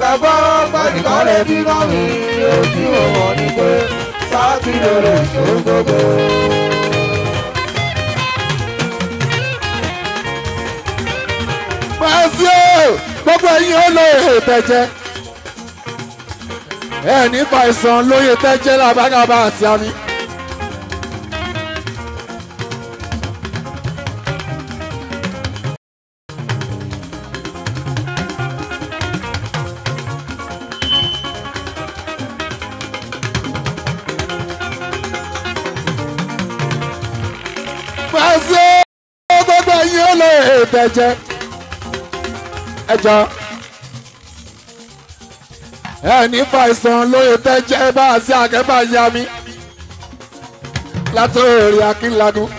gbọ́ pẹ́nìkan lè bí náà mi ojú wọn ni pé sáàtì lèrè tó gbogbo. Pàṣẹ o, gbogbo ẹ̀yin olóye tẹ̀jẹ̀. Ẹ nípa ìsàn lóye tẹ́jẹ́ làbágàbà àti àmì. Pàṣẹ o, gbogbo ẹ̀yin olóye tẹ̀jẹ̀. Ẹ jọ ẹni fàìsàn lóye tẹ́jẹ́ bá a sí àkẹ́bà ya mi látòrí akínlagun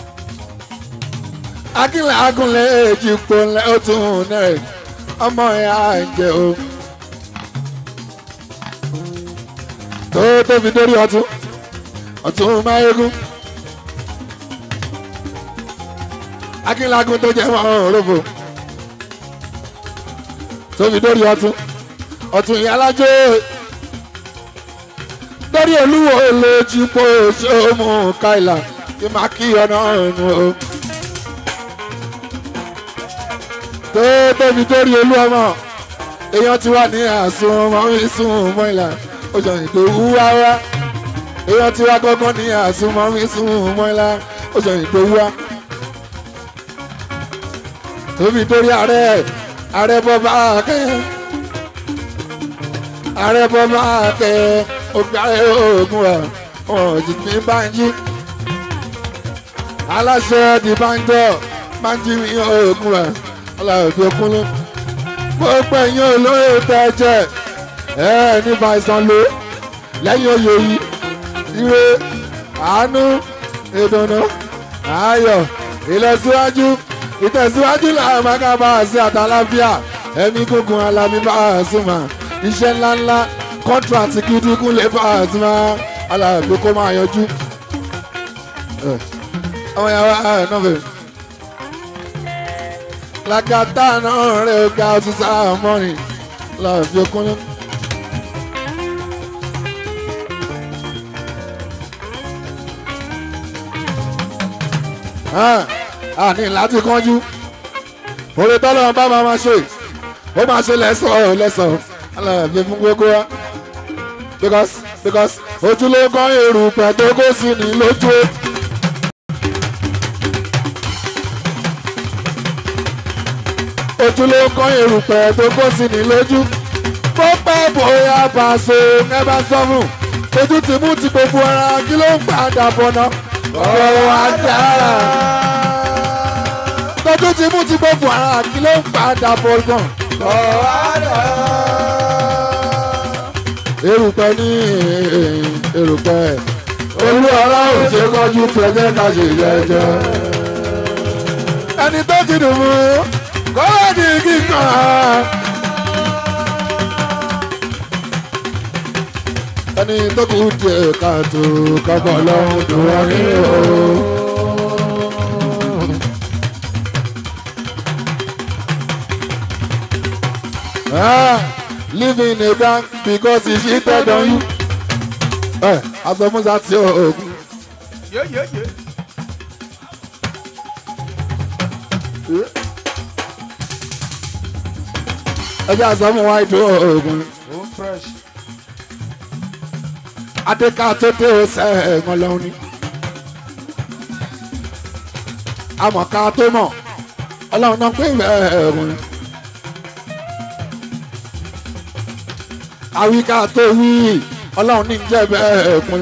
akínlagun lè èjì pò lẹ́ ó tún nẹ́rẹ̀ ọmọ ẹ̀ á ń jẹ o tó tó fi dórí ọtún ọtún máyégún akínlagun tó jẹ́ mọ́ òrófò tó fi dórí ọtún ọ̀tún ìyálájọ́ lórí olúwo lójú pé ṣóòmù káìlà kí máa kí ọ̀nà ọ̀nù o. tó tóbi torí olú ọmọ èèyàn ti wà ní àsùn ọmọ mi sùn mọ́ ìlà oṣù ìdòwú wáwá èèyàn ti wá gọ́gọ́ ní àsùn ọmọ mi sùn mọ́ ìlà oṣù ìdòwú wá. tóbi torí ààrẹ ààrẹ bọ́ bá kẹ́hìn ààrẹ bọ́lá tẹ ọgbàrẹ oògùn ẹ̀ ọ̀jì ní báńjí aláṣẹ di báńjọ báńjí ní oògùn ẹ̀ ọlọ́ọ̀dẹ kúnlẹ̀ gbogbo ẹ̀yìn olóyè tẹ́jẹ̀ ẹ̀ ní bàìsàn ló lẹ́yìn oyè yìí ire àánú ìdùnnú ayọ̀ ìlọsíwájú ìtẹ̀síwájú làwọn mákàbá àti àtàláfíà ẹ̀mí gúngun alábí bá a súnmọ́ iṣẹ́ ńláńlá kọ́ńtrátì gidi kún lè bá a ti máa aláàbò kó máa yanjú. ọmọ yàrá ẹ náà fẹ́. làkàtà náà rẹ̀ ó ga ọtún sáà mọ́rin láàbí okúnlẹ̀. àní láti kánjú orí tọ́lọ́ bá máa ma ṣe ó máa ṣe lẹ́sàn-án lẹ́sàn-án aláàbẹ̀ fún gbogbo wa because because ojúlówó èrùpẹ̀ tó kó sí ní lójú. ojúlówó èrùpẹ̀ tó kó sí ní lójú. bó pẹ́ bóyá pàṣẹ ẹ bá sọ fún ojú ti mú ti gbogbo ara kí ló ń padà bọ̀ náà. ọ̀rọ̀ wa dára. tọ́jú ti mú ti gbogbo ara kí ló ń padà bọ̀ gan. ọ̀rọ̀ wa dára erùpẹ̀ ní erùpẹ̀ olú ọlọ́run ṣe kọjú pẹ̀lẹ́ ká ṣe jẹjẹ. ẹni tó ti dùn mú kọ́wé ní kíkan. ẹni tó kù díẹ̀ káàtó kọ́kọ́ lọ́hùn dùn wọ́n ní o. Ah living in a bank because he cheated on you. ẹ asọmúsá tí o oògùn. ẹ jẹ́ asọmú wá ìdó oògùn. adéka tó dé o sẹ́ ẹ̀gbọ́n lọ́hún ni. amọ̀ká tó mọ̀ ọlọ́run náà pé ẹ̀ẹ̀rùn. àwíká tó wí ọlọ́run ní jẹ́ bẹ́ẹ̀ pin.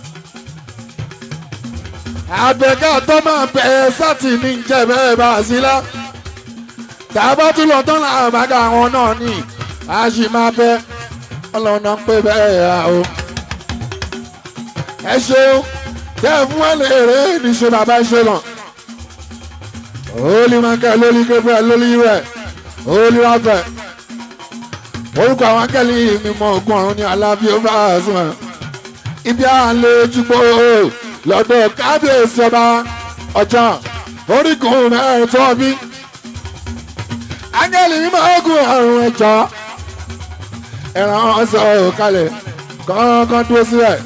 àbẹ̀ká tó máa bẹ̀ sátì ní jẹ́ bẹ́ẹ̀ bá a sí lá. tàbá tún lọ tán láàrín àbága àwọn náà ní a sì máa bẹ ọlọ́run náà pé bẹ́ẹ̀ yà o. ẹ ṣeun tẹ́ ẹ fún wọn lè rè é níṣẹ́ bàbá ṣe lọ. Holy Michael, Holy Gabriel, Holy rẹ̀, Holy Raphael orúkọ àwọn akẹ́lẹ́ mímọ́ ogun ọ̀run ní alábí ó bá a sùn ẹ̀. ibi àlejò lọ́dọ̀ kábíyèsí ọba ọjà orígun mẹ́rin tó bí. akẹ́lẹ́ mímọ́ ogun ọ̀run ẹ̀jọ́ ẹran ọsọ kalẹ̀ kọ́ńkọ́n dúró síbẹ̀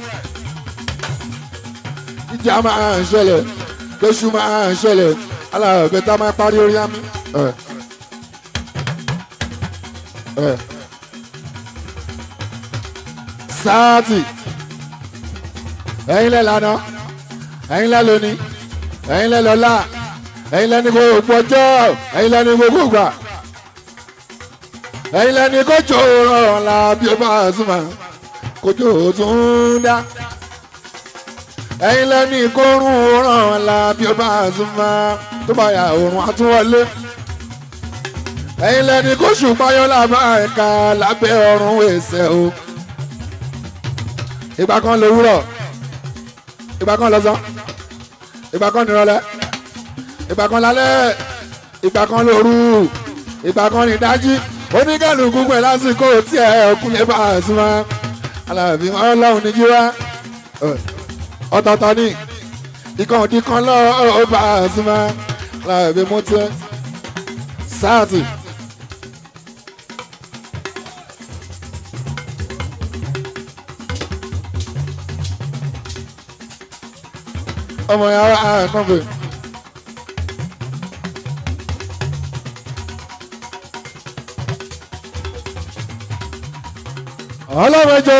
ìjà máa ń ṣẹlẹ̀ kéṣù máa ń ṣẹlẹ̀ alábẹ̀ tá a máa parí orí àmì. ẹ̀, ẹ̀. sáàtì ẹ̀yin lẹ́ lánàá ẹ̀yin lẹ́ lónìí ẹ̀yin lẹ́ lọ́la ẹ̀yin lẹ́ ní gbogbo ọjọ́ ẹ̀yin lẹ́ ní gbogbo gbà ẹ̀yin lẹ́ ní kójó rọrùn la bí o bá súnmọ́ kójó tún dá ẹ̀yin lẹ́ ní kórun rọrùn la bí o bá súnmọ́ tó bá yà òrùn àtúwọlé ẹ̀yin lẹ́ ní kóṣù páyọ́ làbá ẹ̀ka lábẹ́ ọ̀run ẹ̀sẹ̀ o ìgbà kan lówùrọ̀ ìgbà kan lọ́sàn ìgbà kan nírọ̀lẹ́ ìgbà kan lálẹ́ ìgbà kan lóru ìgbà kan nídájí oníkàlùkù pẹ̀ lásìkò tí ẹ ọkùnrin bá a súnmọ́ alábí ọlọ́run ní jíwá ọ̀tọ̀ọ̀tọ̀ ní ìkan òdì kan lọ́ọ́ bá a súnmọ́ alábí mú tiẹ̀ sáàtì. ọmọ yàrá àkànfẹ. ọlọ́mọjọ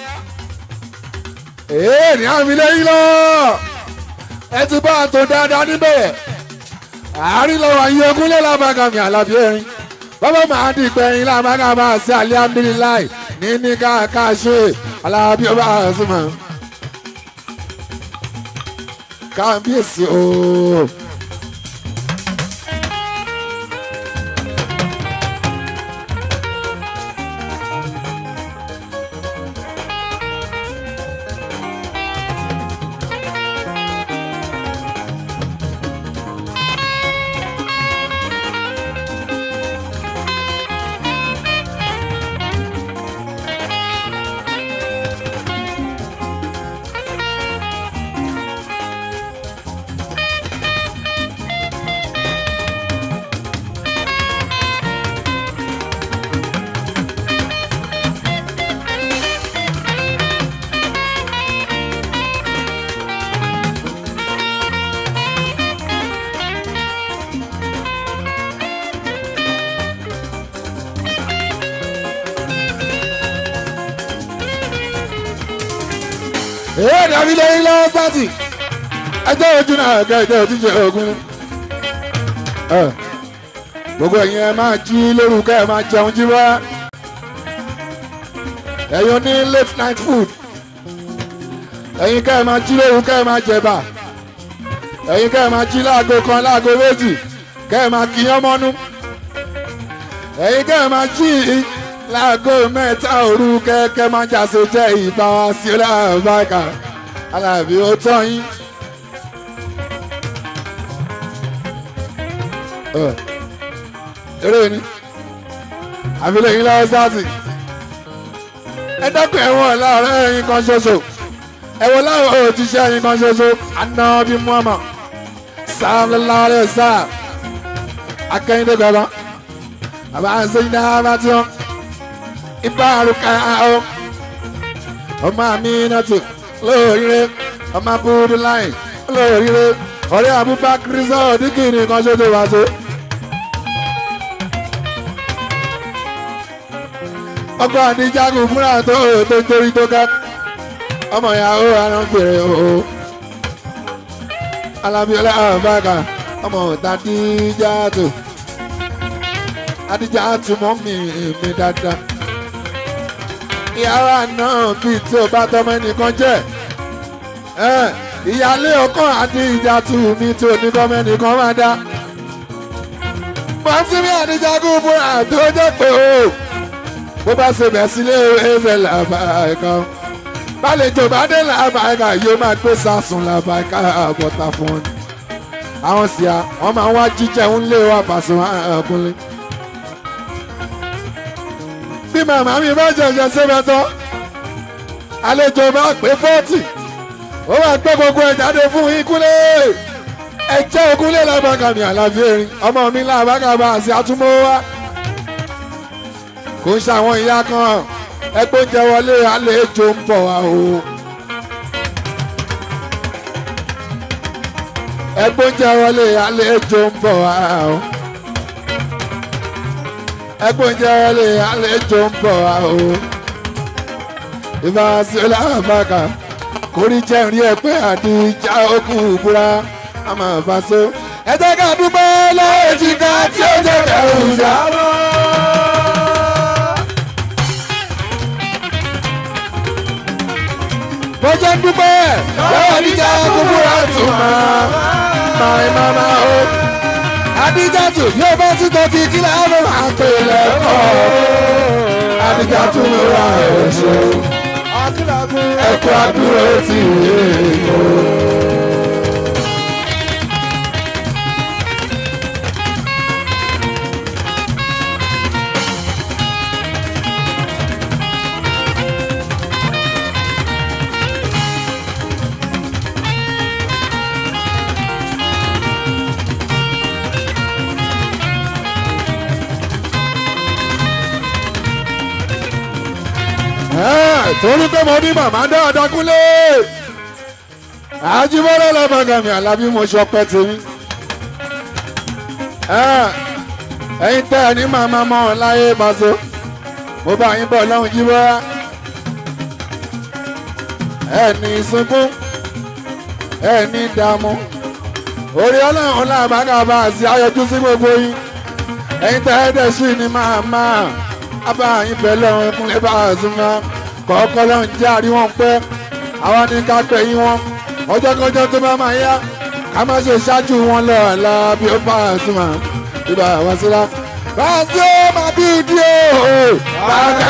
èé ní àmì lẹ́yìn lọ ẹ ti bá a tó dáadáa níbẹ̀ àárín lọ́wọ́ ayé ogúnlé lábàgàmì àlàbí ẹ̀rín bàbá màá di ìpẹ́yìn lábàgàmà sí alihamdulilayi ní ní káàká ṣe alábí ọba àzùmọ̀ kábíyèsí ooo. èyí dàbí lẹ́yìn lọ́wọ́ sátì ẹjọ́ ojú náà kẹ́ ẹjọ́ ojú ṣe ogun gbogbo ẹ̀yin ẹ máa jí lórúkọ ẹ máa jẹun jí wá ẹ̀yin ní late night food ẹ̀yin kẹ́ ẹ máa jí lórúkọ ẹ máa jẹ̀bà ẹ̀yin kẹ́ ẹ máa jí láago kan láago méjì kẹ́ ẹ máa kíyán mọ́nú ẹ̀yin kẹ́ ẹ máa jí láago mẹ́ta òru kẹ́kẹ́ máa jàse jẹ́ ìgbà wá sí ọlọ́ọ̀báka alábí ó tọ́ yín. eré ni àfilẹ̀ yín lọ́wọ́ sáàtì ẹ dẹ́kun ẹ̀wọ̀n láàárọ̀ ẹ̀yin kan ṣoṣo ẹ̀wọ̀n láwọn òjíṣẹ́ ẹ̀yin kan ṣoṣo anábí muhammad sáàmùlẹ́láwọ́lẹ́ sáà akẹ́yìndé gbọ́dọ̀ àbá ṣẹ́yìn náà bá tí wọ́n ìbárùkà ọ ọmọ mi nàtò lóríire ọmọ abúlé láì lóríire ọ̀rẹ́ abubakar sọ̀rọ̀ dígìrì kan ṣoṣo wá tó. ọkọ àdìjágun fúnra tó tó torí tó ká ọmọ ìyàwó arábìnrin o alábíọ́lá àbáka ọmọ tàdíjà tó adíjà tó mọ́ mi mi dáadáa ìyára náà bíi tí o bá tọmọ ẹnìkan jẹ ìyáálé ọkàn àti ìjà tù mí tí o ní tọmọ ẹnìkan máa dá. pàṣípì àdìjagun búra tó jẹ́ pé o bó bá ṣe bẹ̀ sílé ẹsẹ̀ làbàkà bálejò bá dé làbàkà yóò máa gbé sàsùn làbàkà àbọ̀tà fún un. àwọn sì á wọn máa wá jíjẹ ń lé wa pàṣẹ àkúnlé bí màmá mi bá jẹjẹ sẹ́fẹ̀ tán àlejò bá pé fọ́ọ̀tì ó wà gbé gbogbo ẹ̀ jáde fún ikúlé ẹ̀jẹ̀ ògúnlé làbàkàmì àlàbí erin ọmọ mi làbàkàmà àti àtúmọ̀ wá kò ń ṣàwọn ìyá kan ẹgbẹ́ oúnjẹ wọlé àlejò ń bọ̀ wá o. ẹgbẹ́ oúnjẹ wọlé àlejò ń bọ̀ wá o. ẹgbẹ́ oúnjẹ wọlé àlejò ń bọ̀ wá o. ìbá sílẹ̀ àbáka kórí jẹ́rìí ẹ pé àdìjà okùn ìbúra a máa bá so. ẹ jẹ́ ká dúpẹ́ lọ́wọ́ èjìká tí ó jẹ́ kẹrù ìjà. mo jẹ́ ń dúpẹ́ lọ́wọ́ àdìjà okùn ìbúra tún máa máa máa máa o. àdìjà tún yóò bá tún tọ́kì kí láwọn máa pè lẹ́kọ̀ọ́. àdìjà tún ló ra ẹ̀ ṣe ẹkọ àdúró ti yé o. torí pé mo ní màmá dáadáa kúnlé àjíbọ́lá lọ́mọgàmì alábí mo ṣọpẹ́ tèmi ẹ̀yin tẹ́ ẹ ní màmá mọ́ ọ láyé bàṣọ mo bá yín bọ̀ lọ́hùn jíbọ́lá ẹ ní sunkún ẹ ní dààmú orí ọlọ́run làbágà bá a sí ayọjú sí gbogbo yín ẹ̀yin tẹ́ ẹ dẹ̀ sí ní màmá abáyín bẹ̀ lọ́hùn kúnlé bá a sún náà kọ̀ọ̀kọ́ lọ́hùn jẹ́ àríwọ̀n pẹ́ àwa ní ká pẹ́ yín wọn ọjọ́ kọjọ́ tó bá máa yá ká má ṣe ṣáájú wọn lọ ọ̀la bí ó bá a sùn mọ́ ibà wá síra. báàsì ó máa bí ìdí o bàgà.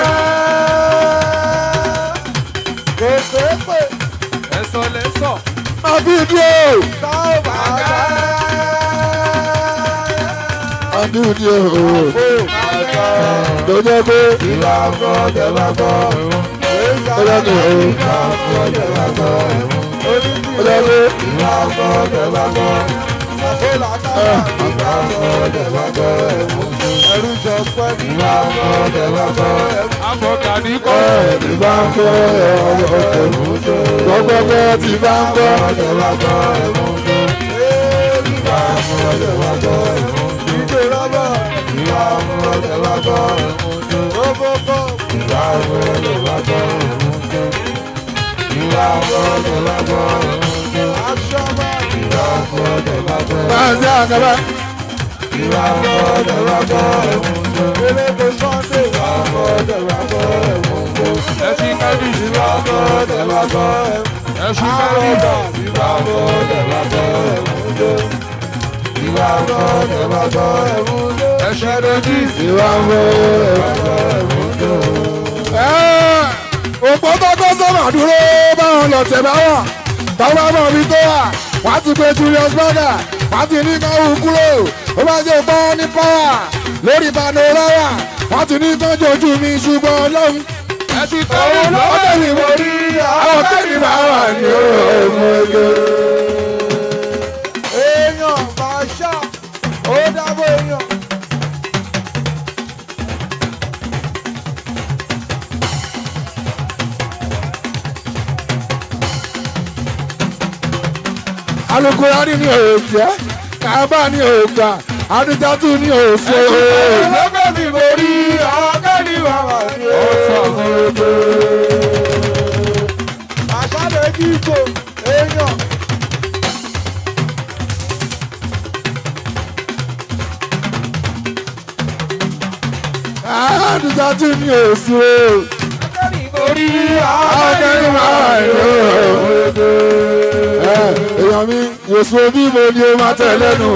kò sépè ẹ̀sọ́ lẹ́sọ̀. máa bí ìdí o tá ò bá dá. máa bí ìdí o. Àgbà tó jẹ́ pé ìwà ọkọ̀ jẹ̀wà kọ́. ó jẹ́ pé o. Ìwà ọkọ̀ jẹ̀wà kọ́. ó jẹ́ pé Ìwà ọkọ̀ jẹ̀wà kọ́. Ìwà ọkọ̀ jẹ̀wà kọ́. Ẹrú jọ pẹ́. Ìwà ọkọ̀ jẹ̀wà kọ́. Àbọ̀gà ní kọ́. ẹ̀ ti bá ń kọ́ ọ̀rọ̀ ọ̀tẹ̀ gbọ́gbọ́gbọ́ ti bá ń kọ́. Jẹ̀wà kọ́. Ìwà ọkọ̀ jẹ̀wà kọ́. Ìjọ rọ́bà. Ìwà ọkọ̀ jẹ̀wà kọ́. Gbogbogbò. Ìwà ọkọ̀ jẹ̀wà kọ́. Ìwà ọkọ̀ jẹ̀wà kọ́. Aṣọ́mà. Ìwà ọkọ̀ jẹ̀wà kọ́. báàsì àgàbà Ìwà ọkọ̀ jẹ̀wà kọ́. Eléko Sunday. Ìwà ọkọ̀ jẹ̀wà kọ́. Ẹṣin kẹ́bí. Ìwà ọkọ̀ jẹ̀wà kọ́. Ẹṣin kẹ́bí. Ìwà ọkọ̀ jẹ̀wà kọ́. Ìwà ọkọ̀ jẹ̀wà kọ́. Ẹṣin kẹ́bí. ìwà ń bọ̀ òpó tọ́kọ́ sọ́mà dúró báwọn lọ tẹ̀ bá wà tọ́wọ́ mọ̀ mi tó wà wá ti pe Julius Berger wá ti ní káwù kúrò ó bá jẹ́ pọ́n ní pọ́wà lórí panorama wá ti ní tọ́jú ojú mi ṣùgbọ́n lọ́hùn Ẹṣin kẹ́bí. ọ̀dọ̀ mi mo rí àwọn kéènì máa wà ní ọmọ ẹgbẹ́. Èèyàn máa ṣá, ó dábọ̀ èèyàn. alukurani ni òòjẹ́ kábà ni òògbà adijatu ni òòfò. Lọ́gbẹ́ mi mo rí ọ̀gá ní bàbá mi. Àṣà lè kí ipò èèyàn. adijatu ni òòfò. Orí ọ̀gẹ́ni máa ń lò ó. èèyàn mi òṣù bí mo ní o máa tẹ̀ lẹ́nu.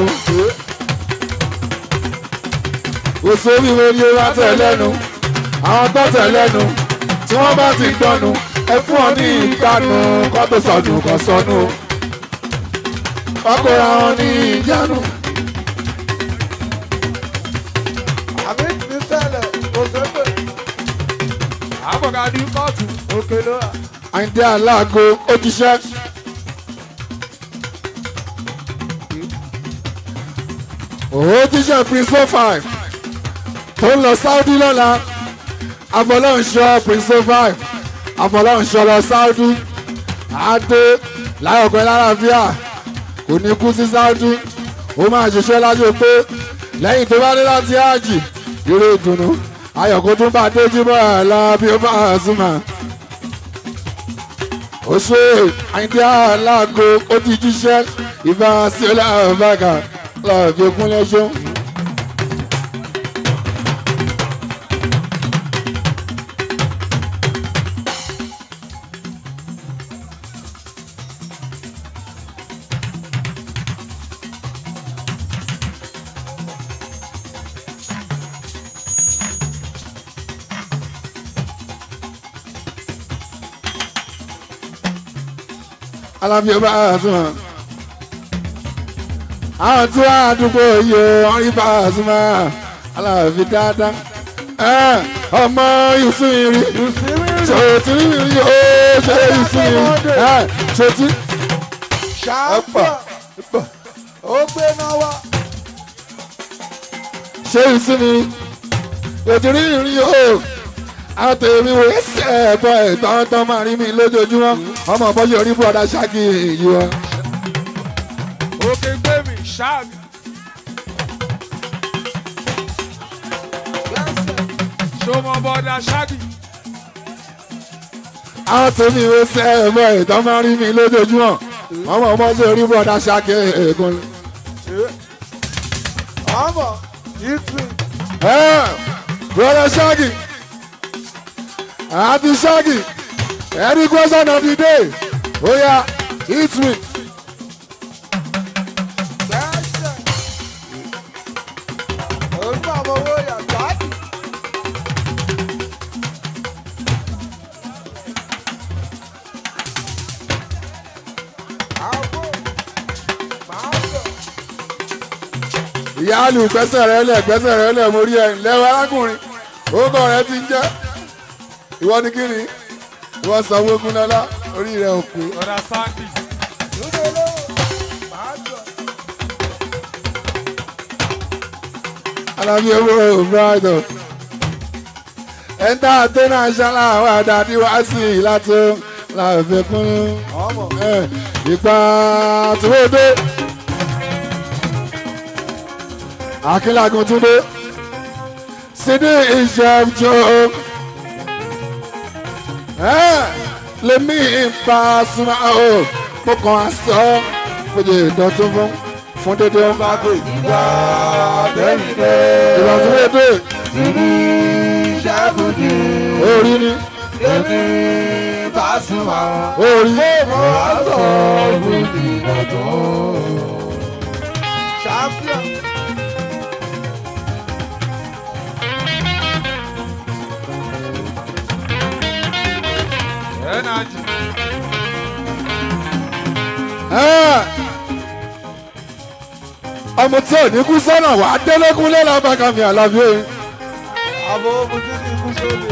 òṣù bí mo ní o máa tẹ̀ lẹ́nu. àwọn tó tẹ̀ lẹ́nu tí wọ́n bá ti gbọ́nu ẹ fún ọ ní ìgbàanu kọ́ tó sọnù kọ́ sọnù. ọkùnrin àwọn ní ìjánu. àmì ti ṣẹlẹ̀ kò sépè. Àbọ̀gà ní kóòtù. Òkè ló wà. àyíndé aláàgó ó ti ṣẹ́. òun ti ṣe prince four five tó ń lọ Saudi lọ́la afọlọ́nṣọ́ prince five afọlọ́nṣọ́ lọ sáúdí adé láyọ̀pẹ́ lálàáfíà kò ní kú sí sáúdí ó máa ṣiṣẹ́ lájò pé lẹ́yìn tó bá dé láti ájì eré ìdùnnú ayọ̀kó tún bá déjú bọ́ ẹ̀ lọ bí ó bá súnmọ́ ó ṣe àyíndé aláàgó ó ti jíṣẹ́ ìbá sí ọlọ́ọ̀bàgà lọ́ọ̀ fi kúnlẹ̀ ṣó. alábí ọba àtúmọ̀ àwọn tí wọ́n àdúgbò yìí wọ́n rí bá àtúmọ̀ alábí dáadáa ẹ ọmọ ìsúnyìnrí ṣòtí rí o ṣe ìsúnyìnrí ẹ ṣòtí ṣáàpà ó gbé náà wá. ṣe ìsúnyìnrí ṣòtí rí rí o àwọn tèmi wò ẹsẹ̀ ẹ̀bọ ẹ̀tọ́ tó máa rí mi lójoojúmọ́ ọmọ bọ́jú orí bọ́ọ̀dá ṣáàkì yìí wọn. òkè gbé mi ṣáàgì. ṣọmọ bọ́dà ṣáàgì. àwọn tèmi wò ẹsẹ̀ ẹ̀bọ ẹ̀tọ́ máa rí mi lójoojúmọ́ ọmọ bọ́jú orí bọ́ọ̀dá ṣáàkì ẹ̀ẹ̀kan. ọmọ ìtì bọ́ọ̀dá ṣáàkì àti ṣáàkì any question of the day oya hit me. gbẹ́sẹ̀. orúkọ àwọn owó yàtọ̀ àdì. àbò máa bọ̀. ìyáàlú gbẹ́sẹ̀ rẹ lẹ̀ gbẹ́sẹ̀ rẹ lẹ̀ mo rí ẹ lẹ́wọ̀ arákùnrin orúkọ rẹ ti ń jẹ́ ìwọ ni kí ni ìwọ sanwó gúnlọ́lá orí rẹ ò pé. bọ́dà sáńdì. lóde lówó máa bọ̀. alábí owó brighton ẹ̀ńtà àtẹ́nà ṣálá àwọn àdàdí wá sí i láti láàfin kún ọmọ ẹ̀, ipa tìwédé akínlágun túndé sídìí ìṣẹ́jọ́ lèmi ìpa súnmọ́ o mo kàn á sọ fòjì ìdọ̀tún fún fún dédé wọn bá dé ìgbà tẹ́lifẹ̀. ìdọ̀tún dédé Tìrí ṣàbùdì. orí ni Èmi Pasuma. orí Mo wá sọ fújì dọ̀tún. Champion. ẹnàjì. ẹ̀, ọmọ tí ò ní kú sọ́nà wà á délẹ́kùn lẹ́la bàkàmì àlàbí orin. Àbò ojú ti kú sóde.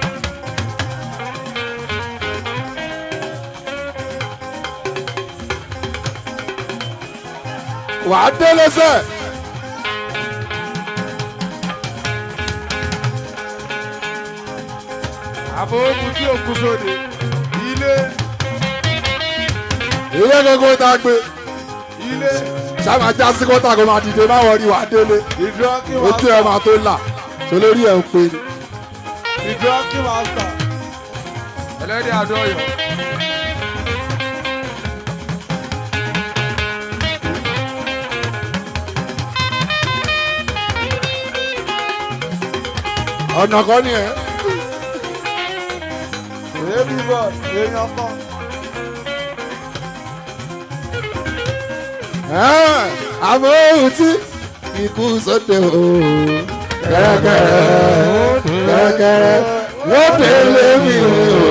wà á délẹ́sẹ̀. àbò ogun tí òkú sóde. ilé ìyẹn gbogbo tá a gbé ilé. sábà já sí kọ́tà kó máa dìde má wọrí wà á délé Ìdúrókì ojú ẹ̀ máa tó là sólórí ẹ̀ ń pè ní. Ìdúrókì mástà. ẹlẹ́dẹ̀ àdọ́yọ̀. ọ̀nà kan ni ẹ̀. Èébì bọ̀ èèyàn kan. ẹ̀, àmọ́ ohun tí ikú sóde o kẹ́rẹ́kẹ́rẹ́ kẹ́rẹ́kẹ́rẹ́ lóde lémi o.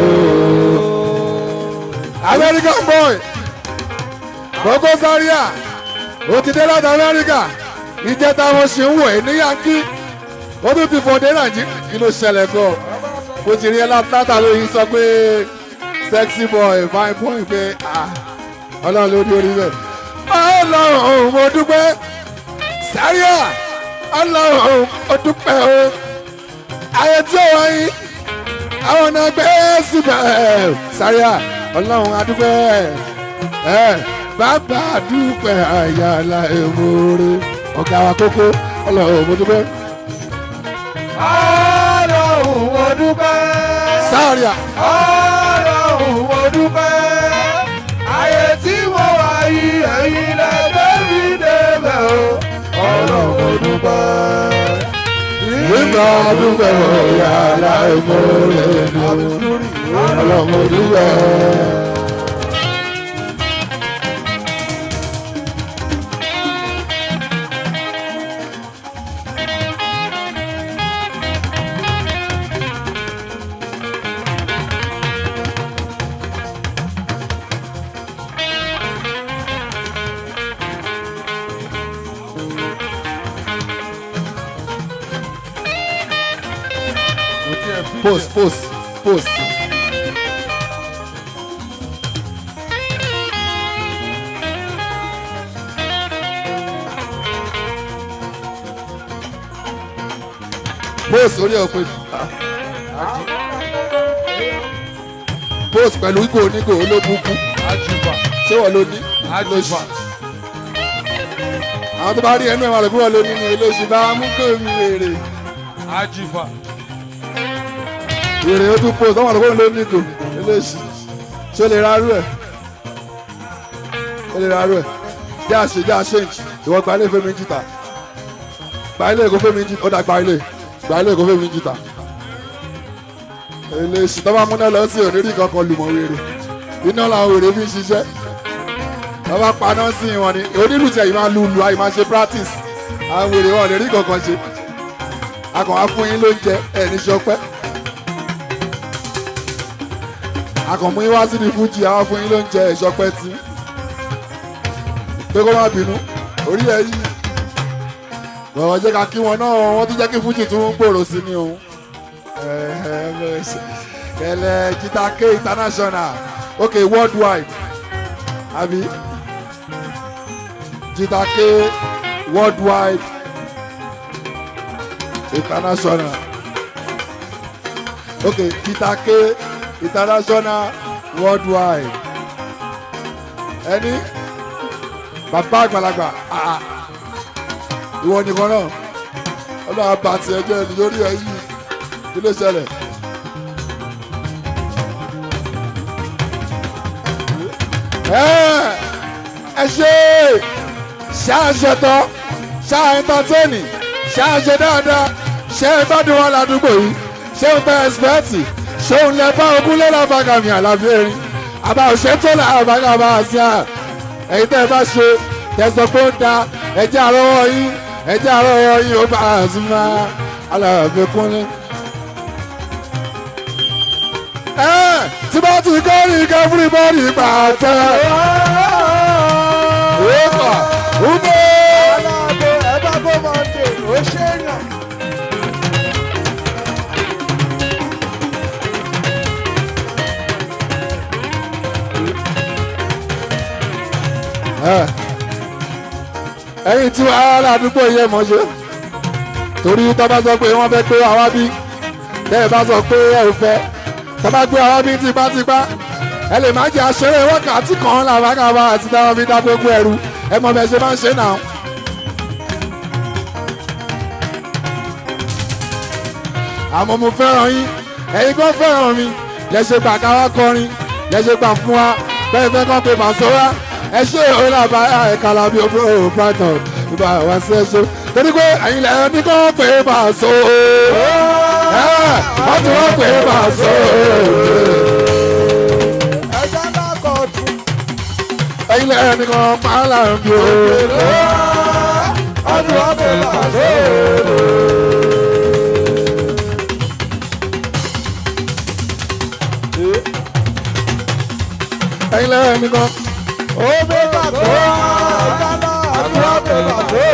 American boy Koko Zaria ó ti dé láti Amẹ́ríkà ìjẹta wọn ṣe ń wọ̀ ẹ́ ní yankí ó tún ti fọdé nàìjíríà kí ló ṣẹlẹ̀ gan bó ti rí ẹ látà lóyún sọ pé sexy boy fine boy pé ah ọlọ́run ló dé orí bẹ́ẹ̀ ọlọ́run òun mo dúpẹ́ Zaria ọlọ́run òun mo dúpẹ́ o ayé tí ó wáyé àwọn náà gbé síbẹ̀ sáríà ọlọ́run adúpẹ́ ẹ bàbá dúpẹ́ àyàlá èmóore ọ̀gá wa kókó ọlọ́run mo dúpẹ́ ọlọ́run mo dúpẹ́. sáríà ọlọ́run mo dúpẹ́. ayé tí mo wà yìí ẹ̀yin lẹ gbé mi débẹ̀ o. ọlọ́run mo dúpẹ́. nígbà dúpẹ́ àyàlá èmóore ọlọ́run mo dúpẹ́. post post post. post orí ọ̀pẹ post pẹ̀lú ìgò onígò olóbùkú Ajiba. ṣé wọ́n ló ní Ajiba. àwọn tó bá rí ẹnu ẹ̀ máa rẹ̀ kúrò lónìí ní olóṣù bá mú kó mi wèrè Ajiba. wèrè ó tún post ọmọ àlùkò ló ní ìgò olóṣù ṣé o lè ra arú ẹ̀ o lè ra arú ẹ̀ jẹ́ àṣe jẹ́ àṣẹ́ǹjì ìwọ gba ilé fẹ́mi jìtà gba ilé èkó fẹ́mi jìtà ó dà gba ilé gba ilé èkó fẹ́mi jìtà olóṣù tó bá múná lọ sí òní rí kankan lùmọ̀ wèrè iná làwọn wèrè fi ń ṣiṣẹ́ wọ́n bá paná sí wọn ni onílù tí ẹ̀yin máa lu lu àyè máa ṣe practice àwọn wèrè wọn ò lè rí kankan ṣe akàn á fún yín lóúnjẹ ẹ̀ ní sọpẹ́ akàn mú yín wá sí ní fújì àwọn fún yín lóúnjẹ ẹ̀ sọpẹ́ tí pé kó má bínú orí ẹ̀ yìí bọ̀wọ̀ jẹ́ ká kí wọn náà wọ́n tún jẹ́ kí fújì tún ń gbòòrò sí ni òun kẹlẹ jita k international okay worldwide àbí jita k worldwide international okay jita k international worldwide ẹni bàbá àgbàlagbà ah, ìwọ nìkan náà ọlọ́run àbàtì ẹjọ́ ẹni lórí ẹ yìí kí ló ṣẹlẹ̀. ẹ ẹ ṣe ṣáàṣẹ tán ṣáà ẹńtátẹ́nì ṣáàṣẹ dáadáa ṣé ẹ gbádùn wọn ládùúgbò yìí ṣé ń pẹ́ ẹ̀sìpẹ́ẹ̀tì ṣé ń lẹ bá ogún lé lábàgàmì àlàbí erin àbá òṣè tó là àbágàmà àti à ẹ̀yin tẹ́ ẹ bá ṣe tẹ̀sán pé ó da ẹ̀jẹ̀ àrọ́wọ́ yín ẹ̀jẹ̀ àrọ́wọ́ yín ó bá àzùmá alábẹ́ kúnlẹ̀. ẹ tí bá ti kọ́ ní kẹ́fúrí bọ́ọ̀lì pàtẹ́. Wípà wúbọ̀. aláàbò ẹ bá bó máa dé ó ṣe é yàn. ẹ̀yin tí wàá ládùúgbò yẹ mọ̀ ṣe torí tó bá sọ pé wọ́n fẹ́ gbé àwa bí bẹ́ẹ̀ bá sọ pé ẹ ò fẹ́ tó bá gbé àwa bí tipátipá ẹ lè má jẹ́ aṣeré wákàtí kan làbákàbá àti táwọn fi dá gbogbo ẹrù ẹ mọ̀ bẹ́ẹ̀ ṣe máa ń ṣe náà. àmọ́ mo fẹ́ràn yín ẹ̀yin kan fẹ́ràn mi lẹ́sẹ̀ gbà ká wá kọrin lẹ́sẹ̀ gbà fún wa bẹ́ẹ̀ fẹ́ kọ́ pé màṣọ wa ẹ ṣe òun àbáyá ẹ̀ka làbí òfurufú brighton ìbá wa sí ẹ ṣe torí pé ẹ̀yin lẹ́yìn ní kọ́ pé màṣọ wọ́n ti wọ́n pé màṣọ ẹja náà kọ̀ tún. ẹ̀yin lẹ́yìn ní kọ́ máa là ń bí o. ọdún ọbẹ̀ làṣẹ. ẹ̀yin lẹ́yìn ní kọ́ ó bẹ́ bàtọ́ ẹja náà ọdún ọbẹ̀ làṣẹ.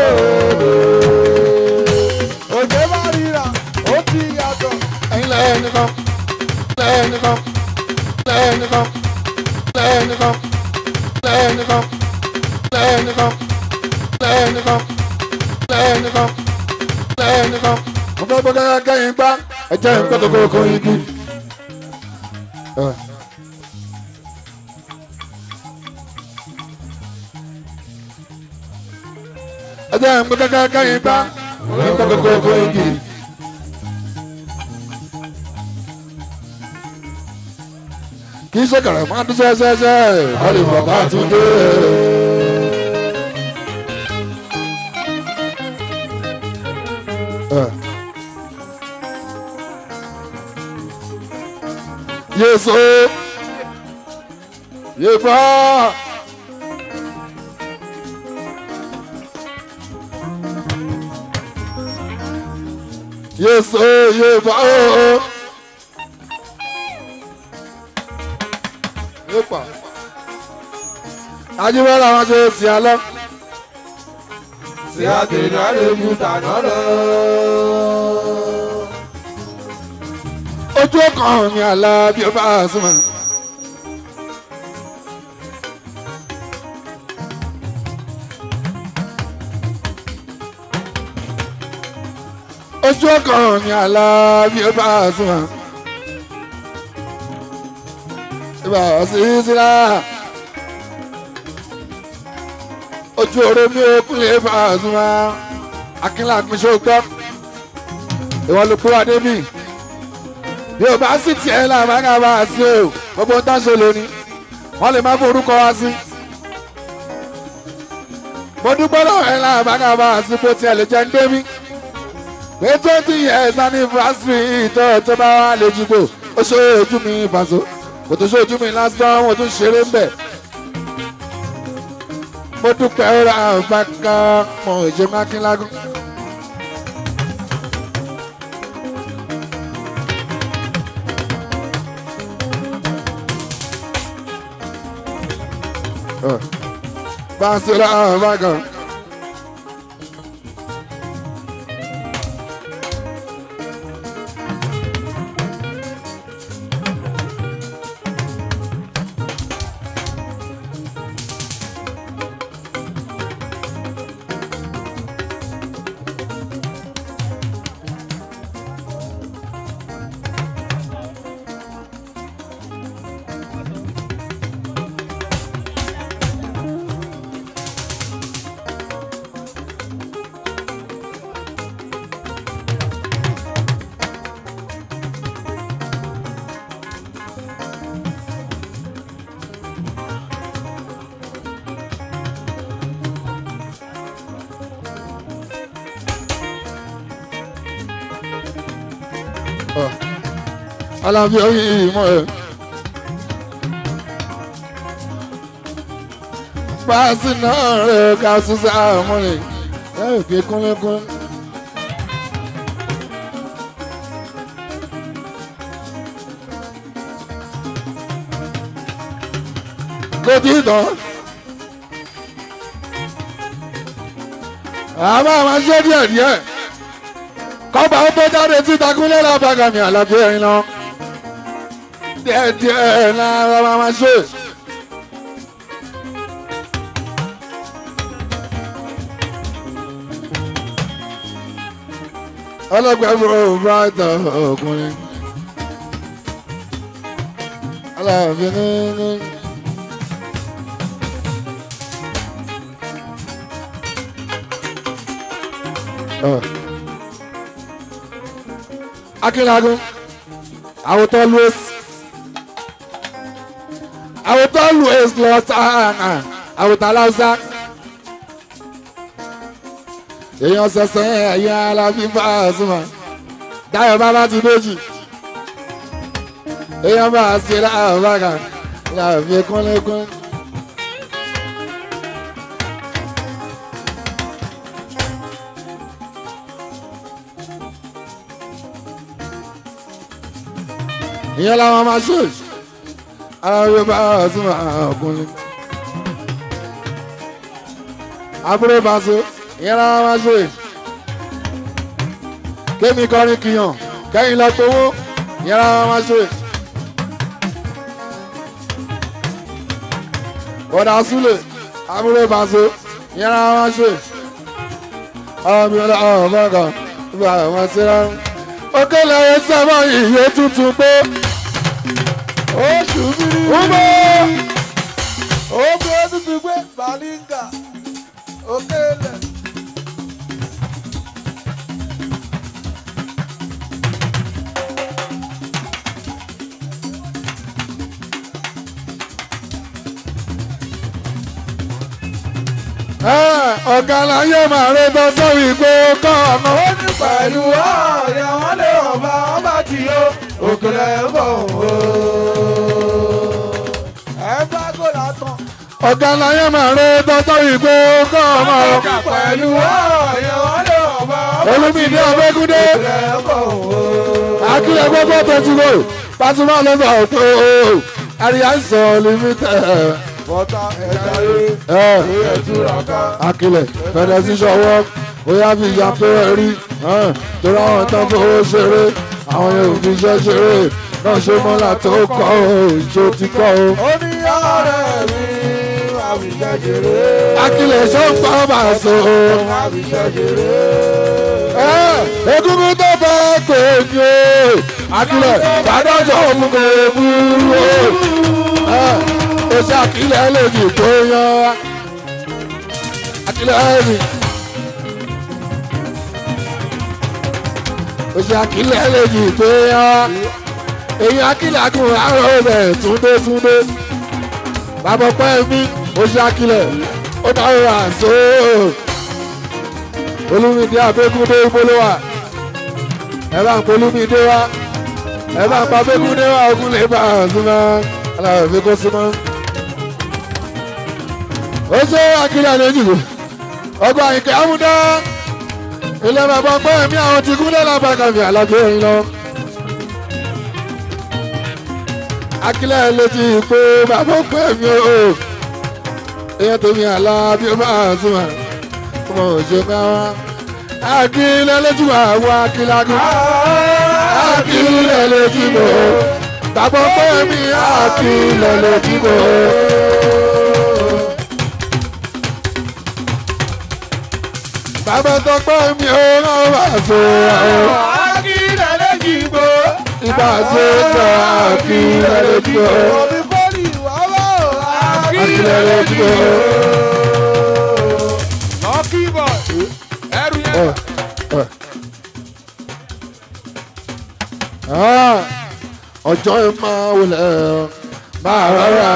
òjò bá ríra ó ti yàtọ̀. ẹ̀yin lẹ́yìn ní kọ́ lẹ́yìn ní kọ́ lẹ́yìn ní kọ́ lẹ́yìn ní kọ́ lẹ́yìn ní kọ́ lẹ́yìn ní kọ́ lẹ́yìn ní kọ́ lẹ́yìn ní kọ́ lẹ́yìn ní kọ́ mo fẹ́ gbọ́ gẹ́gẹ́ kẹ́yìn gbá ẹ̀jẹ̀ ń pẹ́ kókó igi ẹ. ẹ jẹ́ ń gbé kẹ́kẹ́ kẹ́yìn gbá ní kókókókó igi. kì í ṣe kẹrẹ máa dún ṣẹṣẹṣẹ wọ́n lè fọ̀ bá tún dé. ẹ. Yeso. Yeba. Yeso yeba. Yepa. Ajíbọ́lá wọn ṣe sí alọ́. sí àtẹ̀lé àlejò tàná lọ. Ojú ọkàn mi àlá bí ó bá súnmọ́. Ojú ọkàn mi àlá bí ó bá súnmọ́. Ibà sí sílá. Ojú oró mi ò kúnlẹ̀ bá súnmọ́. Akínlá pín ṣó gbọ́. Ìwọ ló kó wa débì bí o bá sì tiẹ̀ làbára bá a sí o gbogbo ń dáṣe lónìí wọ́n lè má forúkọ wá sí. mo dúpẹ́ lọ́wọ́ ẹ̀ làbára bá a sí bó tiẹ̀ lè jẹ́ ń gbé mi. pé twenty years anniversary ìtọ́ tó bá wà lè jùgbò ó ṣe ojú mi ìbàṣọ kò tó ṣe ojú mi lásán wọn tún ṣeré ń bẹ̀. mo dúpẹ́ ó ra àbáká mọ̀ ìṣe mákínlágún. Basira Vaga. Alábí oyin ìmọ̀ ẹ̀. Páàsì náà rẹ̀ ká ṣúṣe àmọ́lẹ̀ ẹ̀ fi kúnlẹ́kún. Kò tí ì tán. Àbá máa ṣe díẹ̀ díẹ̀ kọ́ba ó tó jáde síta kúnlẹ̀ lábàgàmì àlàbí ẹ̀rín lọ. díẹ̀ díẹ̀ lára máa ma ṣe. ọlọ́gbẹ̀rún brighton ọkùnrin. aláàfin ní ní. Oh akínlagun àwòtọ́ louis àwòtọ́ louis lọ àwòtọ́ aláwùsá èèyàn sẹsẹ ẹ̀yìn alábí bá a súnmọ́ dáyọ̀ bàbá ti méjì èèyàn bá a ṣe láàbù bàgà láàbí kúnlẹ́kún. ìyẹn làwọn máa ṣe ara yorùbá ọ̀tún ọkùnrin àbúrò bàṣọ ìyẹn làwọn máa ṣe kémi kọrin kìyàn kẹ́yìn lọ gbowó ìyẹn làwọn máa ṣe bọ̀dà súlẹ̀ àbúrò bàṣọ ìyẹn làwọn máa ṣe ọmọ mi ọlọ́ọ̀ bọ́ọ̀gàn ìgbà wọn ṣe rárá òkèlè sábà ìyè tuntun pé ó Umo. Ogun tuntun gbé Balinga Okele. Ẹ, ọ̀gá láyé máa rẹ tán sórí pé ó kọ́ ọ̀nà. Ó ní pẹ̀lú ọ̀ọ́yà wọn lé ọba ọba tí ó òkèlè ń bọ̀ o. Ẹ bá gòlà tán. ọ̀gá láyé máa rẹ tán sórí pé ó kọ́ ọ̀nà. Pẹ̀lú ọ̀ọ́yà wọn lé ọba ọba olùmídé ọ̀bẹ́kúndé òkèlè ń bọ̀ o. akílẹ̀ gbogbo tẹ̀síwò pàṣípà ló sọ pé o àríyá ń sọ límítẹ̀. Bọ́tà ẹ̀dá rẹ̀ ẹ̀ lórí ẹ̀túra ká. akílẹ̀ fẹ̀rẹ̀ sí sọ́wọ́ bóyá bí ìyá pé ẹ rí torí àwọn tán fowó ṣeré àwọn yóò fi iṣẹ́ ṣeré náà ṣe mọ́lá tó kọ́ o ìṣó ti kọ́ o. Ó ní ọ̀rẹ́ mi àwùjọ jèrè. akílẹ̀ ṣó ń pa bá a so. Àwùjọ jèrè. egungun tó bá pè ní o akílẹ̀ bàdájọ́ òun kò burú o. ó ṣe akílẹ̀ lèjì tó yan akílẹ̀ ẹ̀rì. ó ṣe akílẹ̀ lèjì tó yan èyí akílẹ̀ akùn àárọ̀ rẹ̀ túndé túndé bàbá pẹ́ mi ó ṣe akílẹ̀ ó dáhùn àṣọ olùmídé abégúndé ìpolówà ẹ bá ń polúmídé wá ẹ bá ń pa abégúndé wá ogun lè bá a súnmọ́ aláwọ̀ fi kó súnmọ́. ó ṣe akílẹ̀ àlejò ọgbà ìkẹ́ amúdá ilé bàbá pẹ́ mi àwọn ti kúnlẹ̀ lábàkàmì àlàjò yìí lọ. akílẹ̀ létí pé bàbá pẹ́ mi ò èèyàn tó mi àlá bí ó bá a súnmọ́ ọmọ òṣè káwá. akílẹ̀ létí wà wá akílágún. akílẹ̀ létí bò ó. bàbá pẹ́ mi akílẹ̀ létí bò ó. bàbá tó pẹ́ mi ò rán wá so àwọn. Akílẹ̀ lẹ́jì gbó. ibà ṣe sọ akílẹ̀ létí bò ó. Omi kọ́lì wá wá o. akílẹ̀ létí bò ó. Lucky boy. Ẹrù Ẹ, yẹn. ẹ. Ah, ọjọ́ ẹ máa wọlé máa rárá.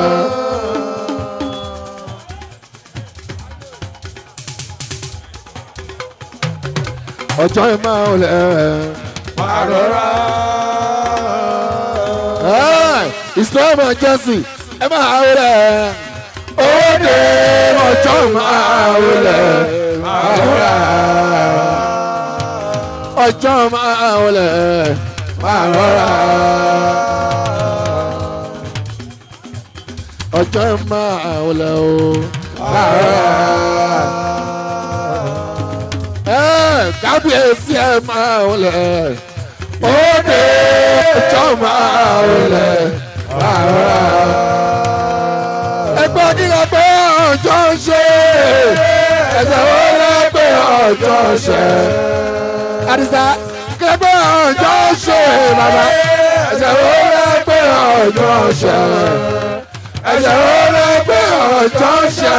ọjọ́ ẹ máa wọlé. Máa rọra. Islam Jesse ẹ máa wọlé. Òde ọjọ́ máa wọlé máa rárá ọjọ́ máa wọlé máa rọra. ọjọ́ máa wọlé o máa rọra. ẹ kábíyèsí ẹ máa wọlé. òde ọjọ́ máa wọlé máa rọra. ẹgbẹ́ kíkà pé ọjọ́ ń ṣe ẹ̀sẹ̀ wọlé pé ọjọ́ ń ṣe àdìsá kẹgbẹ́ ọjọ́ ṣe bàbá ẹ̀sẹ̀ wo lẹ́gbẹ́ ọjọ́ ṣe ẹ̀sẹ̀ wo lẹ́gbẹ́ ọjọ́ ṣe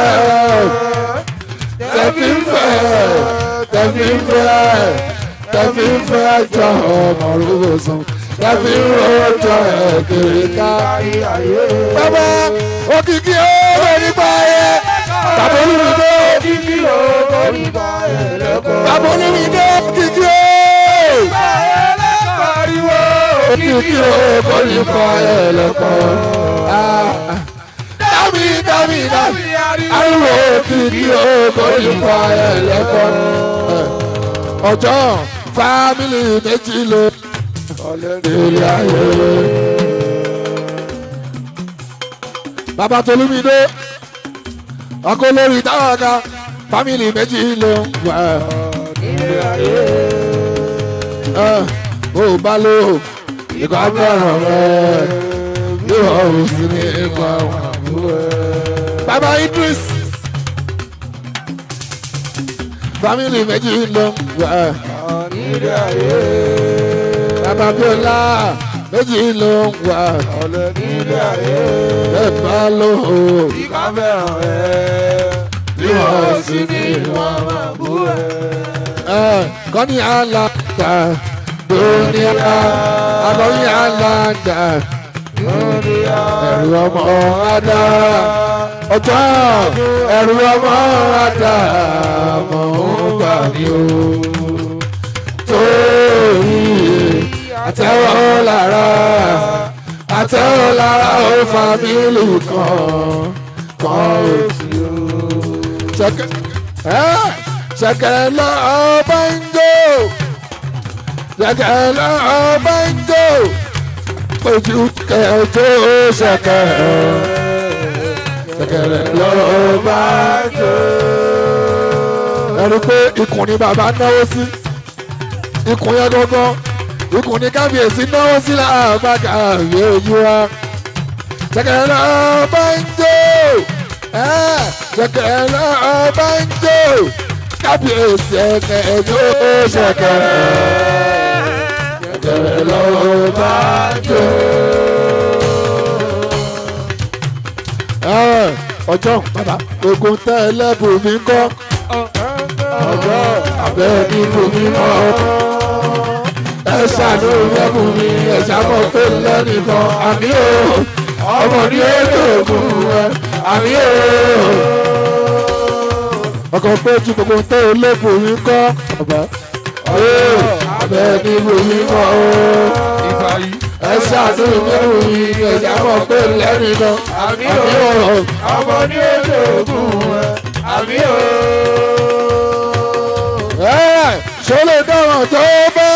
tẹ̀fí ń fẹ́ tẹ̀fí ń fẹ́ tẹ̀fí ń fẹ́ jọ ọmọ rúbọ̀sán tẹ̀fí ń rọjò ẹ̀kiri ká. bàbá òkìkí ó lórí báyé bàbá olùdó Kíkí o kò ní bá ẹ lẹ́kọ̀ọ́. bàbá olùdó òkìkí ó Pariwo. òkìkí ó kò ní kọ́ ẹ lẹ́kọ̀ọ́. dábì dábì dábì ariwo òkìkí ó kò ní kọ́ ẹ lẹ́kọ̀ọ́. ọjọ́ fámìlì méjì ló délé ayé. bàbá tolúmídé ọkọ lórí táwọn ká fámìlì méjì ló wà. ó bá lò ìkọ́ fẹ́ràn rẹ̀ yóò ọ̀hún sí ní ikọ̀ bàbá Idris fámìlì méjì ló wà. bàbá Bíọ́lá méjì ló ń wà ọ̀lẹ́ nílé ayé. ẹ bá lò ó ìka fẹ́ràn ẹ̀. bí wọ́n sì ní wọ́n máa bú ẹ̀. ẹ kọ́ni alága dúníà akọ́ni alága ẹ̀rù ọmọ adá ọjọ́ ẹ̀rù ọmọ adá mọ̀ ń bà mí o torí àtẹ̀wọ́ lára àtẹ̀wọ́ lára ó fámìlì kan kan ó sì o. ṣẹ̀kẹ̀ ẹ́ ṣẹ̀kẹ̀ lọ ọba ń jó ṣẹ̀kẹ̀ lọ ọba ń jó ojú kẹjọ ṣẹ̀kẹ̀ ṣẹ̀kẹ̀ lọ ọba ń jó. ẹni pé ikùn ni bàbá náwó sí ikùn yẹn gangan ikùn ni kábíyèsí náwó sí làbàkà àwé ojú wa ṣẹ̀kẹ̀ lọ ọba ń jó ṣẹ̀kẹ̀ lọ ọba ń jó kábíyèsí ẹ̀kẹ́ ẹjọ́ ṣẹ̀kẹ̀ ṣẹ̀kẹ̀ lọ ọba ń jó. ọjọ́ bàbá ogun tẹ́ ẹlẹ́bùn mi kọ́ ọjọ́ abẹ́ ní bùnmi mọ́ ẹ ṣàánú ẹ̀bùn mi ẹ ṣàmọ̀ pé lẹ́nìkan àmì ò ọmọ ní ètò ògùn rẹ àmì ò ọkọ̀ pé tí gbogbo tẹ́ ẹlẹ́bùn mi kọ́ ọ̀bẹ abẹ́ ní bùnmi mọ́ ìgbà yìí. ẹ ṣàánú ẹ̀bùn mi ẹ ṣàmọ̀ pé lẹ́nìkan àmì ò ọmọ ní ètò ògùn ẹ̀. àmì ò. ẹ ṣe lè dáhùn tó bá.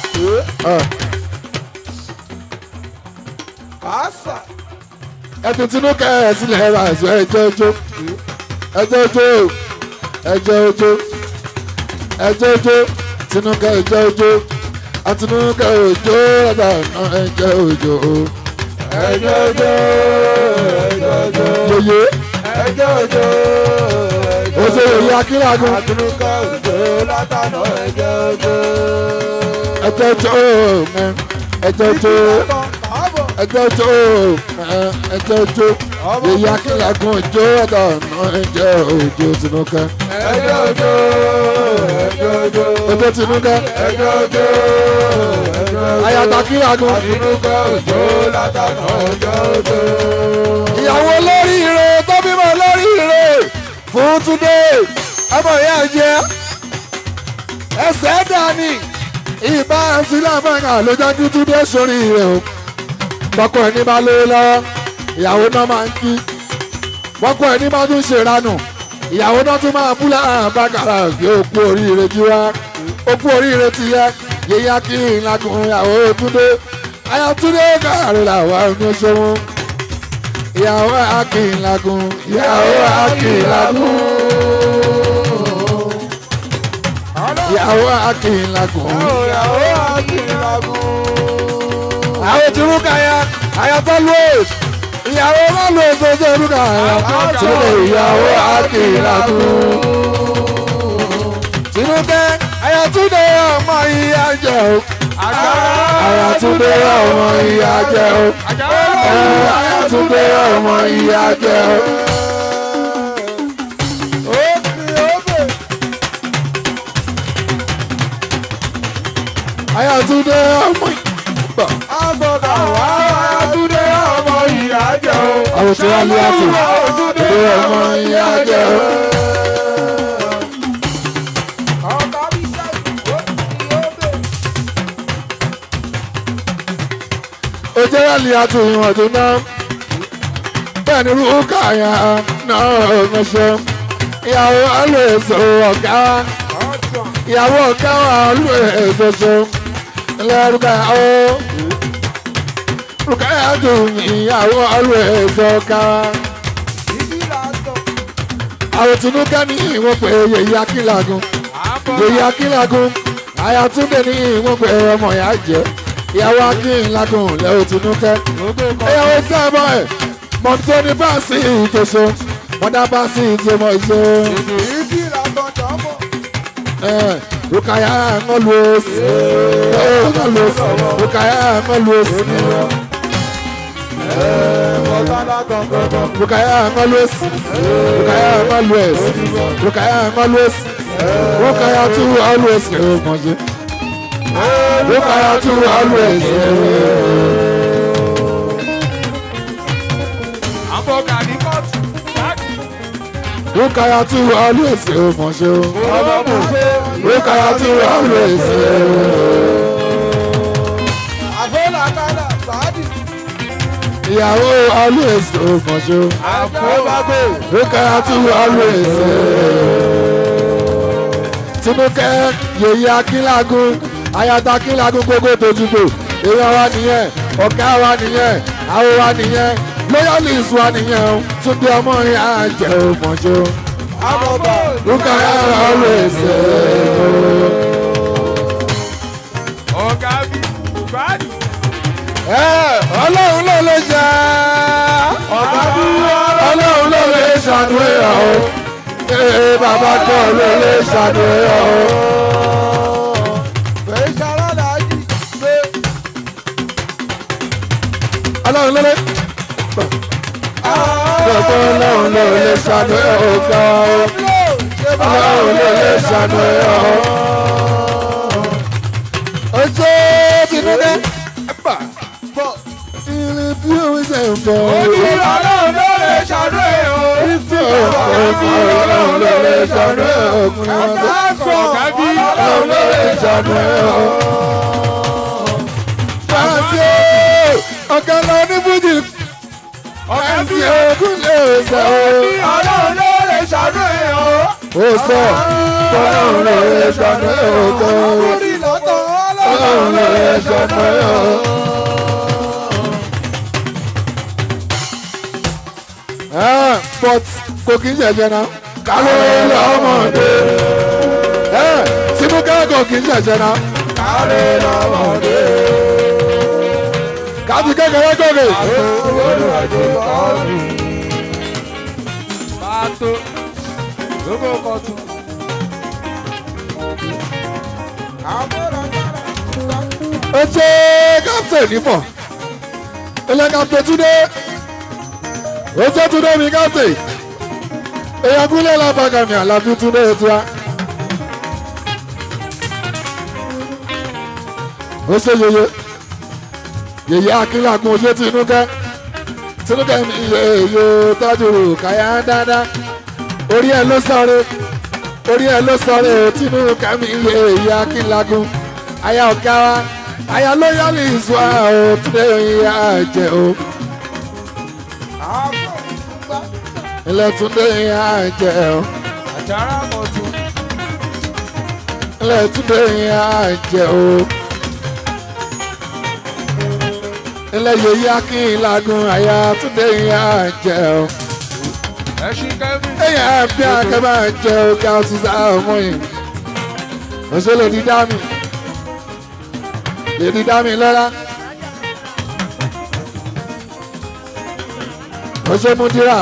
kàásà. ẹtù tinú kẹ ẹ sílẹ̀ ẹ máa sọ ẹjọ́ ojú ẹjọ́ ojú ẹjọ́ ojú ẹjọ́ ojú tinú kẹ ẹjọ́ ojú àtinú kẹ ojú ẹ̀dá ọ̀nà ẹjọ́ ojú ẹjọ́ ọjọ́ ẹjọ́ ọjọ́ yeye ẹjọ́ ọjọ́ oṣù yeye akínlágun àtúnkà òjò látànà ẹjọ́ ọjọ́. ẹjọ́ ojú mẹ ẹjọ́ ojú ẹjọ́ ojú mẹ ẹjọ́ ojú yeye akínlágun ojú ẹ̀dá ọ̀nà ẹjọ́ ojú tinú kẹ ẹjọ́ ọjọ́ ẹjọ́ ọjọ́ ojú tinú kẹ ẹjọ́ ọjọ́ ẹjọ́ ọjọ́ ayàtọ̀ akínlágun. àtúnkà òjò látànà ẹjọ́ ọjọ́. ìyàwó lóríire tó bímọ lóríire fún túndé ọmọ ìyá jẹ ẹsẹ dání ìbá sílẹ̀ mẹ́ta ló jẹ́ kí túndé sórí rẹ̀ o bọ́kọ ẹni bá lé lọ́wọ́ ìyàwó náà máa ń kí bọ́kọ ẹni bá tún ṣèranù ìyàwó náà tún máa bú láàrín bákàrà gbé òkú oríire jí wá òkú oríire ti yẹ yíyá kí ìlàkùn ìyàwó túndé ayatúndé kàrí làwọn ọmọ ṣẹ́wọ́n ìyàwó akínlagun ìyàwó akínlagun ìyàwó akínlagun ìyàwó akínlagun. àwọn tí rúkà ya ayatọ́ louis ìyàwó má louis ojú rúkà ya tìlẹ̀ ìyàwó akínlagun tìlúkẹ́ ayatúndé ọmọ ìyá jẹ́ o ayatúndé ọmọ ìyá jẹ́ o ayatúndé ọmọ ìyá jẹ́ o. Ayọ̀túndé ọmọ ìgbà. Agbọ̀dọ̀ wá Túndé ọmọ ìyá jẹ́ o. Àwọn tí wọ́n lé àtò. Túndé Túndé ọmọ ìyá jẹ́ o. Ọkọ bí sẹ́yìn ó ti ó bè. Ó jẹ́ àlè àtò ìwọ̀n tó ná. Bẹ́ẹ̀ ni Rúkà yà náà ránṣẹ́. Ìyàwó àlọ́ èso ọ̀gá. Ọ̀sán. Ìyàwó ọ̀gá wà àlọ́ èso ṣe. Ilé Rúkà ó. Rúkà yà dùn ìyàwó àlọ́ èso ọ̀gá. Ibi là ń sọ. Àwọn Tinúkẹ́ ní ìwọ̀n pé yèyí Akínlagun. Yèyí Akínlagun. Ayọ̀túndé ní ìwọ̀n pé ọmọ ìyá jẹ́. Ìyàwó Akínlagun lẹ́wọ̀ Tinúkẹ́. ìyàwó sábà ẹ̀ mọ̀tòní bá sí ìjọsọ mọ̀dá bá sí ìjọmọ̀ ìṣe. Ibi là ń sọ jọ́mọ̀. Rukaya Ngolwes. Ngolwes. Rukaya Ngolwes. ọ̀tọ́lá gangan. Rukaya Ngolwes. Rukaya Ngolwes. Rukaya Ngolwes. Rukaya tu always. Mọ̀jẹ̀. Rukaya tu always. àbọ̀gà ní kóòtù. Rukaya tu always. Mọ̀jẹ̀. ọlọ́mù ṣe. Rukaya tu always. àfọlàkàlà sàádì. Ìyàwó always. Mọ̀jẹ̀. àfọwágbé. Rukaya tu always. Tinúkẹ́ yèyí Akínlágún ayata Akínlágún gbogbo tojúgbò èèyàn wa nìyẹn ọ̀gá wa nìyẹn àwọn wa nìyẹn loyalist wa nìyẹn o Túndé ọmọ yẹn á jẹ́ òmọ̀ṣọ́ àbọ̀bà. Rukaya always. ọ̀gá bí báàdì. Ọlọ́run ló lè ṣe ọ̀gá dúró. Ọlọ́run ló lè ṣàdúrà o ee bàbá gbọ́ ló lè ṣàdúrà o. fèé ṣara làájì. pé Ọlọ́run ló lè. Gbogbo ọlọ́run ló lè ṣàdúrà o gbà o. ṣe bá Ọlọ́run ló lè ṣàdúrà o. Ojú Tinúkẹ́. bọ̀. Ilé bí òun ṣe ń bọ̀. ọlọ́run ló lè ṣàdúrà o. Ọlọ́run ló lè ṣàdúrà o. ọ̀gá bí Ọlọ́run ló lè ṣàdúrà o. Fáṣí ọ̀gá lọ ní Bùjì. Fáṣí ogún lè sọ o. ọlọ́run ló lè ṣàdúrà o. Ó sọ ọlọ́run ló lè ṣàdúrà o. orí lọ́tọ̀ Ọlọ́run ló lè ṣàdúrà o. Ah, but kò kí ń ṣẹ̀ṣẹ̀ náà. Kálọ̀ lọ́mọdé. Eh, Tinúkẹ́ kò kí ń ṣẹ̀ṣẹ̀ náà. kárí lọ́mọdé. Káàtì kékeré gòkè. olùwàjò kọ́ọ̀lù. pàtó. gbogbo kọ̀tù. Ó ṣe kápítẹ̀ nípọ̀. Ilé kápítẹ̀ Túndé. Ó ṣe Túndé mi kápítẹ̀. Èèyàn kúlẹ̀ lábàgà mi àlàbí Túndé tiwa. Ó ṣe yeye. Yèyé Akínlágun oṣù Tinúkẹ́. Tinúkẹ́ mi yèyé tọ́jú káyà dáadáa. Orí ẹ̀ ló sọ̀rọ̀. Orí ẹ̀ ló sọ̀rọ̀ Tinúkẹ́ mi yèyé Akínlágun. Aya ọ̀gá wa. Aya lóyálì ìṣúra o. Túndé ìyá jẹ o. Ilẹ̀ Túndé ìyá jẹ o. àjàrà kọ̀tù. Ilẹ̀ Túndé ìyá jẹ o. Ilẹ̀ yèyé Akínlágun. Aya Túndé ìyá jẹ o. ẹṣin kẹ́mi. Èyàn bí akẹ́bà jẹ ọ̀gá ọ̀túnṣà ọmọ yìí. Ọ̀ṣẹ́ lè di dá mi. Lè di dá mi lọ́la. Ọ̀ṣẹ́ mú dírà.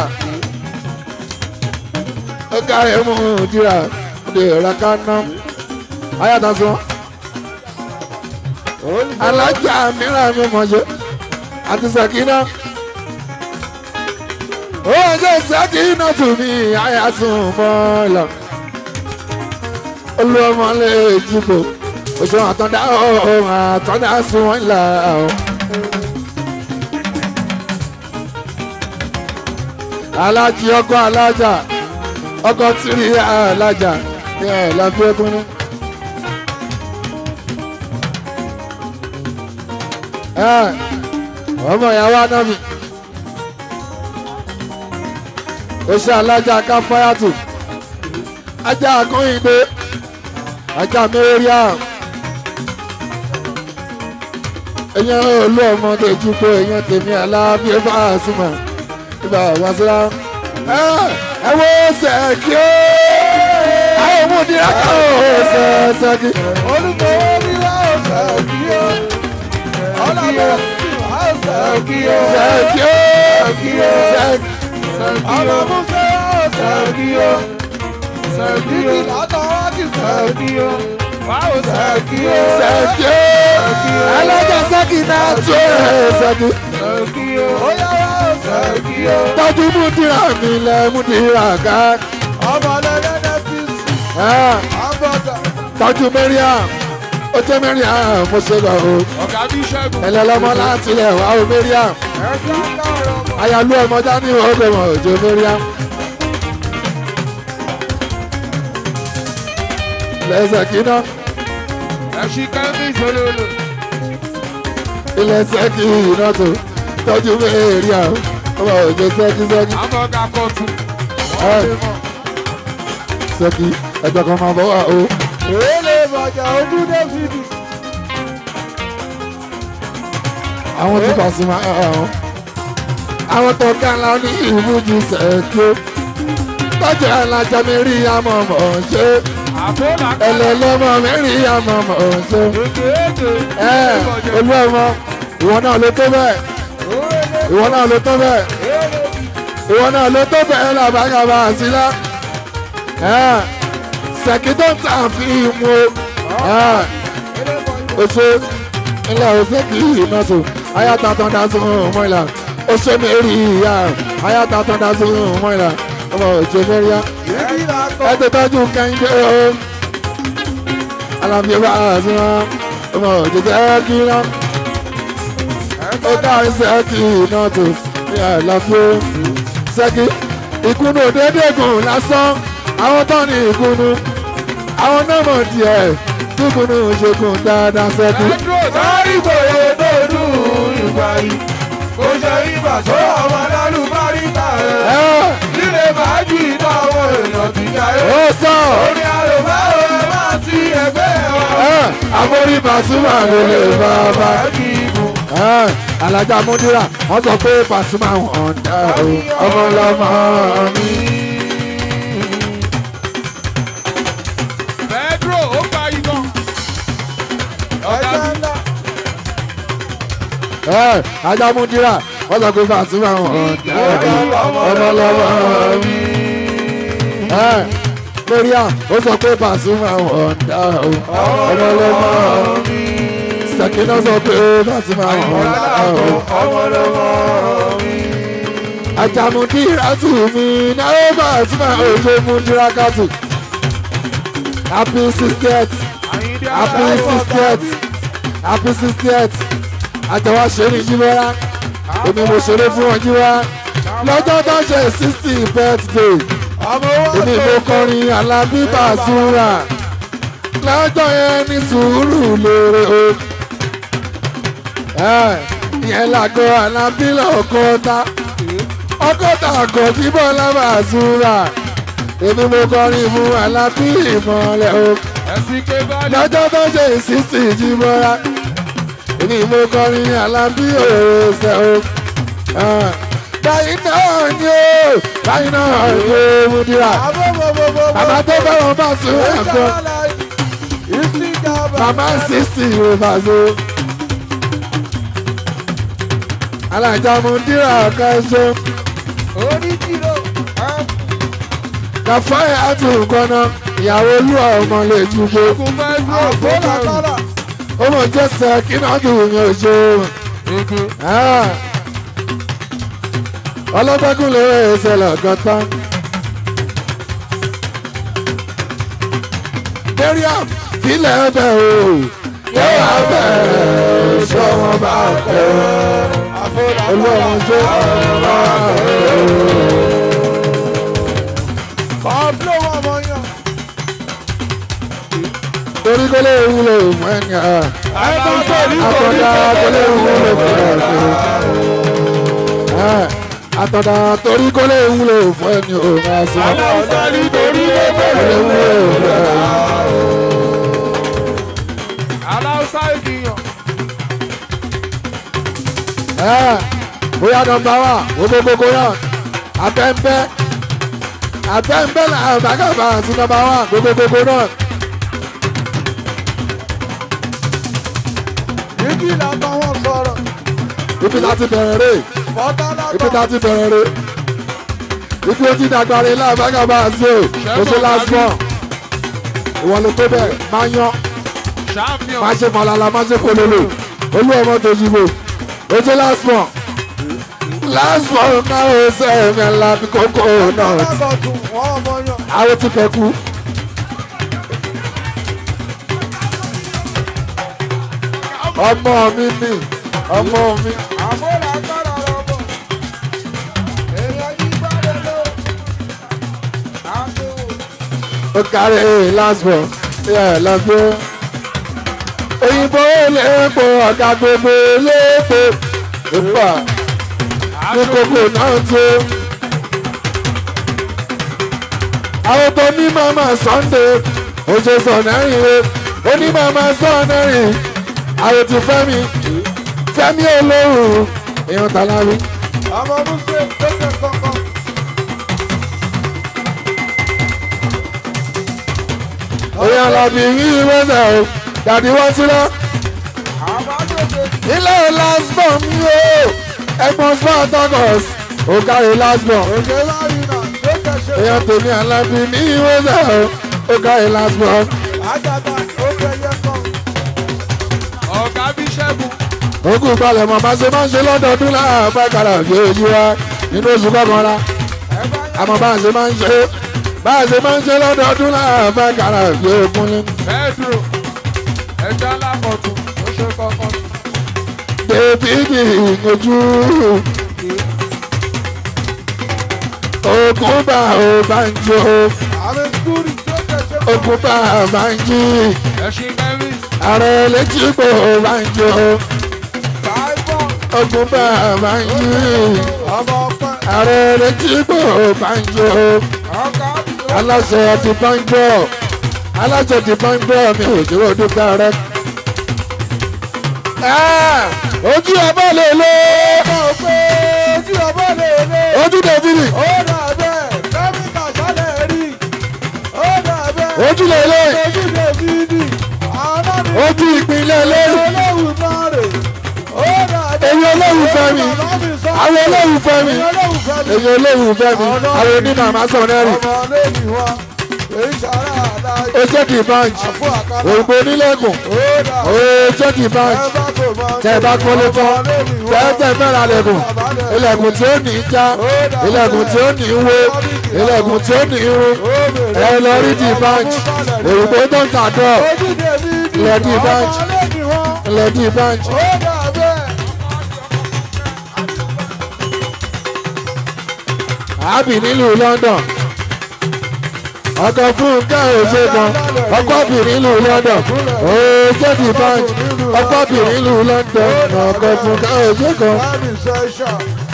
Ọ̀gá rẹ̀ mú dírà. Ó lè ra ká ná. Ayàtọ̀ sọ. Alájà mìíràn mi mọ̀ ṣe. Àti Sàkínà oúnjẹ sẹ́kìnà tù mí àyàtún mọ́lá olùwọ́mọ lè jìbò ojú àtọ́dá ọ̀hún àtọ́dá sún wọn là ó. alájí ọkọ alájà ọkọ tìrì alájà ẹ lábí ẹkún ní. ẹ ọmọ ìyàwó anábì oṣù alájà káfáyàtù ajá akóyìnbó ajá mẹ́rẹ́ríà ẹ̀yàn olú ọmọ tó jú pé ẹ̀yàn tèmi aláàbí ẹ̀ bá a súnmọ́ ibà wá síra ẹ wo sẹ́ẹ̀kì ó àwọn òmùdíra kan ó sẹ́ẹ̀sẹ́kì olùkọ́ orílẹ̀ ọ̀sẹ̀ kí ó. ọlọ́dọ̀ ọ̀sẹ̀ kí ó. sẹ́ẹ̀kì ó kí ó. sẹ́ẹ̀kì ọmọ musa ọ̀sẹ̀ kí ó. kí látọ̀ wá kí sẹ̀ kí ó. báwo sẹ́ẹ̀kì ó. sẹ́kì ẹlẹ́jà sẹ́kì náà tó ẹ̀ sẹ́kì. sẹ́ẹ̀kì ó. ó yá báwo sẹ́ẹ̀kì ó. tọ́jú múdìrà mi lẹ múdìrà ká. ọmọ lẹ́lẹ́dẹ́ ti sùn. Ah, àbọ̀dà. tọ́jú mẹ́ríàm ó jẹ́ mẹ́ríàm mo ṣe lọ o. ọ̀gá bí ṣẹ́gun. ẹlẹ́lọ́mọ láti ilẹ̀ wá o mẹ́ríàm. ẹ̀ka káàrọ̀ mọ́. ayálú ọmọ dání ọgbẹ́ wọn òjò mẹ́ríàm. lẹ́sẹ̀ kíná ẹ̀ṣin kẹ́mí ìṣòlòlò. ilẹ̀ sẹ́kì iná tó tọ́jú mẹ́ríàm ọmọ òjò sẹ́kì sẹ́kì àbọ̀gà kọ̀tù. Ẹ. wọ́n lè mọ̀. sẹ́kì ẹ̀jọ̀ kan máa bọ̀ wá o. èlé bàjá ojú dẹ́fìdì. àwọn tí Pasuma ẹ̀ ọ́ àwọn tó ká ńlá ní ìbújú sẹ́kì ó tọ́jú alájà mẹ́rin àmọ́ mọ̀ ṣe àbọ̀dà ẹlẹ́lọ́mọ mẹ́rin àmọ́ mọ̀ ṣe. èdè èdè. ẹ olú ọmọ ìwọ náà ló tó bẹ́ẹ̀ ìwọ náà ló tó bẹ́ẹ̀ ìwọ náà ló tó bẹ́ẹ̀ làbàgàbà àsílá sẹ́kì tó ń tà fi mú o ṣe ilẹ̀ òsèkì iná tó ayáta tó ń dá sí ọmọ ìlà ó ṣe mẹ́rin ìyá ayáta tó ń dá sí ọmọ ìlà ọmọ òjò mẹ́rin ẹ ti tọ́jú kẹ́hìndé o alábíyẹ bá a sí wọn ọmọ òjò sẹ́kì náà ó dáhùn sẹ́kì náà tó ní àlàfo sẹ́kì ìkùnú déédéé gùn lásán àwọn tó ní ìkùnú àwọn náà mọ̀ díẹ̀ kíkùnú ṣe gùn dáadáa sẹ́kì. Pedro sáré gbòye tó dùn ìgbà yìí. Kò ṣe ibà tó ọmọ lálùbáríkà ẹ̀. ẹ Lílé fàájì táwọn èèyàn ti jayé. ó sọ Orí àlùbáwò ẹ máa ti ẹgbẹ́ wa. ẹ àforí Pasuma ló lè bá a bá Fàájì ìbò. ẹ alájà múdírà wọ́n sọ pé Pasuma wọn dá o ọmọ lọmọ mi. Pedro ó gba ìbọn. Ọ̀gá mi. ẹ ajá múdírà wọ́n sọ pé Pasuma wọn dá o ọmọ lọmọ mi. ẹ Mariam ó sọ pé Pasuma wọn dá o ọmọ lọmọ mi. Sakina sọ pé Pasuma wọn dá o. Ọmọ lọ́mọ mi. Àjàmùdíra tù mí náà Pasuma òjò múdírà kàtù. Happy sixtieth Àyíndé happy sixtieth happy sixtieth àjọwọ́ ṣe ní jíwẹ́rá èmi mo ṣeré fún wọn jíwá lọ́jọ́ tó ṣe sixty birthday Ọmọ owó èmi mo kọrin Alábí Pasuma lọ́jọ́ yẹn ní sùúrù lóore o Ẹ, ìyẹn làgọ́ Alábí lọ́kọ́ta ọkọ́ta àgọ́ tí Bọ́lá Pasuma èmi mo kọrin fún Alábí ìmọ̀lẹ̀ o ẹ̀sìn ké bá ní. lọ́jọ́ tó ṣe ìsísì jímọ́ra èmi mo kọrin Alábí òòṣẹ́ o báyìí náà ni ó báyìí náà ni ó múdìrà bàbá tó fẹ́ràn bá sùn ẹ̀gbọ́n bàbá sísì rẹ̀ bá sùn. alájà múdìrà kẹsàn kàfáyà àti nǹkan náà ìyàwó olú ọmọ lè ju gbogbo. Kò fẹ́ dúró fún ọ̀rọ̀. ó mọ̀ jẹ́ sẹ́kì náà dùn mí ò ṣe o. ọlọ́gbẹ́kùn lè rẹ̀ ẹsẹ̀ lọ́gán tán. Mariam filẹ̀ ẹbẹ̀ o yẹ́wà bẹ̀rẹ̀ ṣọ́ wọn bá tẹ̀ olóòrùn ṣe ọ̀rọ̀ Pablo ọmọ yan. torí kó lè wúlò fún ẹni à. Ẹ̀tọ́ sọ̀rí àtọ̀dá kó lè wúlò fún ẹni à. àtọ̀dá torí kó lè wúlò fún ẹni ò máa sọ. Aláwùsá nítorí kó lè ẹgbẹ́ wúlò fún ẹni. Aláwùsá ènìyàn. Ẹ, bóyá nọ́mbà wà gbogbogbò náà abẹ́ńbẹ́ abẹ́ńbẹ́ là bàgàbà sí nọ́mbà wà gbogbogbò náà Yíkí làbá wọn sọ̀rọ̀. ibi láti bẹ̀rẹ̀ rè Bọ́tá ibi lábá. láti bẹ̀rẹ̀ rè ibi ó ti dàgbà rè là bàgàbà sí o oṣù lásán ìwọ ló tó bẹ̀ máa yan champion. má ṣe falala má ṣe pololo olú ọmọ tó ṣubú ojú last one last one náà ó ṣe ẹ̀mí ẹ̀la bí kókó náà alábọ̀tún wọn ọmọ yan. àwọn ti fẹ́ kú. ọmọ mi ni ọmọ mi àmúlò agbára ọmọ. èèyàn yí gbọ́dọ̀ lọ. àbẹ̀wò. ó kárí last one yeah, lọ́gbọ́. òyìnbó léèpo ọ̀gá gbogbo léèpo ìpà ní kókó náà tó. àwọn tó ní mama sunday oṣù sọ̀nẹ́rìn o ó ní mama sọ̀nẹ́rìn àwọn ti fẹ́mi fẹ́mi olóhùn èèyàn tàlárí. ọmọ muslim tẹsán kankan. òyìn alábì yìí wẹ́sẹ̀ o dàdí wọ́n sílẹ̀. àwọn àjòjì ilé lásbọ̀n mi o ẹ̀gbọ́n spartacus ó kárí lásbọ̀n. òjò láyé náà tó tẹ̀sẹ̀. èèyàn tèmi alábì ní wẹ́sẹ̀ o ó kárí lásbọ̀n. àjàgbá ó fẹyẹ kan. ọ̀gá bíṣẹ́bù. ògùn balẹ̀ mọ̀ bá ṣe máa ń ṣe lọ́dọọdún láàbá kára òjò ojú wa nínú oṣù kọkànlá ẹ bá yà àmọ́ bá a ṣe máa ń ṣe bá a ṣe máa ń ṣe lọ́dọọdún láàbá kára òjò òkúnlé. pedro. ẹja lápọ̀tún. ó ṣe kọ́kọ́. bébí mi ìyànjú ògùn bá ò bá ń jó àmì skúrì tó tẹ̀sẹ̀ kan. ògùn bá ò bá ń jí ẹṣin mẹ́rin. ààrẹ létí pò ò bá ń jó báyìí ògùn bá ò bá ń jí ọmọ ọpẹ. ààrẹ létí pò ò bá ń jó ọkà àbúrò. aláṣẹ ti bá ń gbọ́ aláṣẹ ti bá ń gbọ́ mi ò dúró dúpẹ́ rẹ. Ah, ojú ọba lè lo ọmọ òpè ojú ọmọ lè lé. ojú dèbìrì ó dà bẹ́ẹ̀ kẹ́míkà sálẹ̀ rí. ó dà bẹ́ẹ̀. ojú lè lé ojú lè fi dì. àwọn náà ní ojú ìpínlẹ̀ lé olóhùn náà rè. ó dà bẹ́ẹ̀. èyí olóhùn fẹ́ mi àwọn olóhùn fẹ́ mi olóhùn fẹ́ mi. èyí olóhùn fẹ́ mi àwọn onímọ̀ àmà sọ̀rọ̀ náà rì ọmọ lẹ́yìn wa èyí sára àdáyé. ó jẹ́ kí báńkì àfọ àkàrà. òyìnbó onílẹ̀kùn ó dà ó jẹ́ kí báńkì bá kò mọ. tẹ́ ẹ bá kọ́lé tán tẹ́tẹ́ fẹ́ra lẹ́kùn ilẹ̀kùn tí ó ní í já ilẹ̀kùn tí ó ní í wó ilẹ̀kùn tí ó ní í rú ẹ lọ rí di báńkì òyìnbó tó ń tàdọ̀ ilẹ̀ di báńkì ilẹ̀ di báńkì. ó dà bẹ́ẹ̀. àbí nílùú London ọkọ̀ fún káyọ̀ṣe kan ọkọ̀ bì nílùú London ooo jẹ́bi báńkì ọkọ̀ bì nílùú London ọkọ̀ fún káyọ̀ṣe kan láàbì sẹ́ṣà.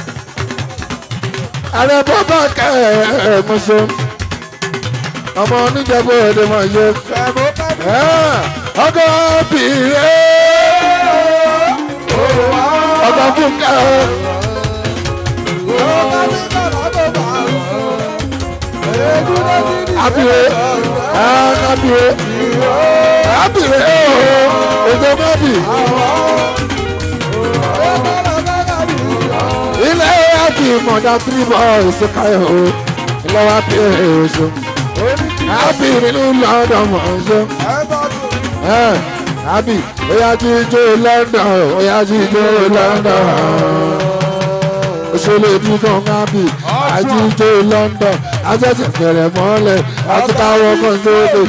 ààrẹ bọ́bá kẹ́ẹ̀ẹ́mọṣẹ́ ọmọ oníjàgbọ́ èdè máa ṣe ẹ̀mọ́ kábí. ọkọ̀ bì ọkọ̀ fún káyọ̀ ó kábí bàbá tó bá a sọ. èébú ló ti di. abire abire abire ooo ètò mọ́bì. ó bára kákàbí. ilé àti ìmọ̀dá three boys káyọ̀ o ilé wa bí èso àbí nínú London mọ̀ ṣe ẹ bá tó. àbí oyá jíjó London oyá jíjó London òṣèlú ìdúgbò ńgábì àjíjó London àjẹsẹ̀ fẹ̀rẹ̀ mọ́lẹ̀ àti káwọ́ kan sóde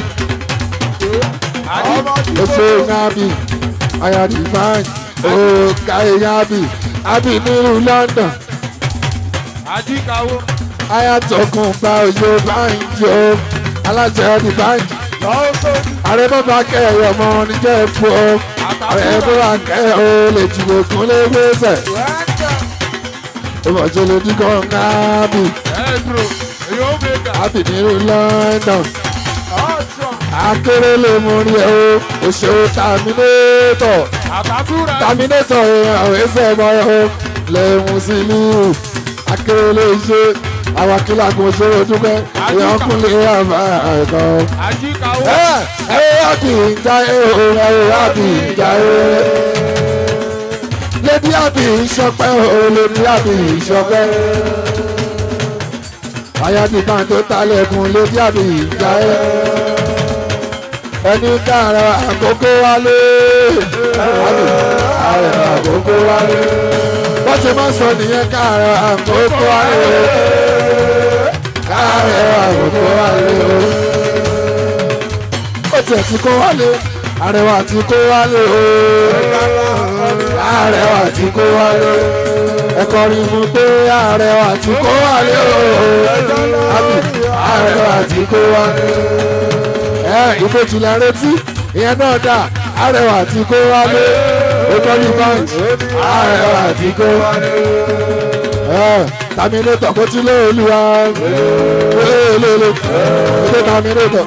ọmọ ti oṣù ńgábì ayájú báyìí ó káyé ńgábì àbí nínú London. àdìkàwó. ayatollah gba òye báńkì o aláṣẹ ọdí báńkì lọ́wọ́ sódì. ààrẹ bàbá kẹrẹ ọmọ oníjẹ epo o ààrẹ bàbá kẹrẹ o lè jùlọ kún lé gbèsè wẹ́ẹ̀kẹ́. ìmọ̀jẹ̀ lè dín kan káàbì pedro. èyí ó mẹ́ta. àbì nínú London ọ̀sán. akéré lè mú rí ẹ o òṣèré tàmínétọ̀ àtàtúrà. tàmínétọ̀ àwọn ẹsẹ̀ mọ́ ẹ o lè mú sí ìlú akéré lè ṣe àwọn akílà kò ṣe é dúpẹ́ èèyàn kúnlẹ̀ àbá ẹ̀kọ́. àdìkàwó. ẹ ẹ àbí ìjà ẹ o ẹ àbí ìjà ẹ. lédi àbí ìṣọpẹ́ o lédi àbí ìṣọpẹ́. ayáàdì kan tó talẹ̀kùn lédi àbí ìjà ẹ. ẹni káàrọ̀ àkókò wálé káàrọ̀ àkókò wálé bọ́n ṣe máa ń sọ nìyẹn káàrọ̀ àkókò wálé káàrọ̀ àkókò wálé ó tiẹ̀ ti kó wálé àrẹwà ti kó wálé o àrẹwà ti kó wálé ẹ̀kọ́ rí mu pé àrẹwà ti kó wálé o àbí àrẹwà ti kó wálé ẹ ìbejì la retí ìyẹn náà dà àrẹwà ti kó wálé ó tọ́ ní báńkì àrẹwà ti kó wálé tàmínétọ̀ kó tí lé olúwa lélele ilé tàmínétọ̀.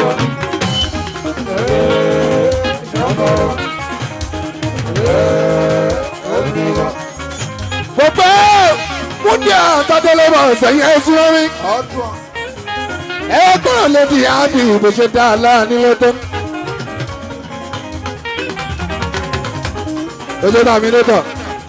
Gbogbo múndí àtàdélébọ̀ sẹ́yìn ẹ̀sùn lórí. Ẹ gbọ́dọ̀ lè di àbí bó ṣe dá a láà nílé tó. Ojú tàmínétọ̀.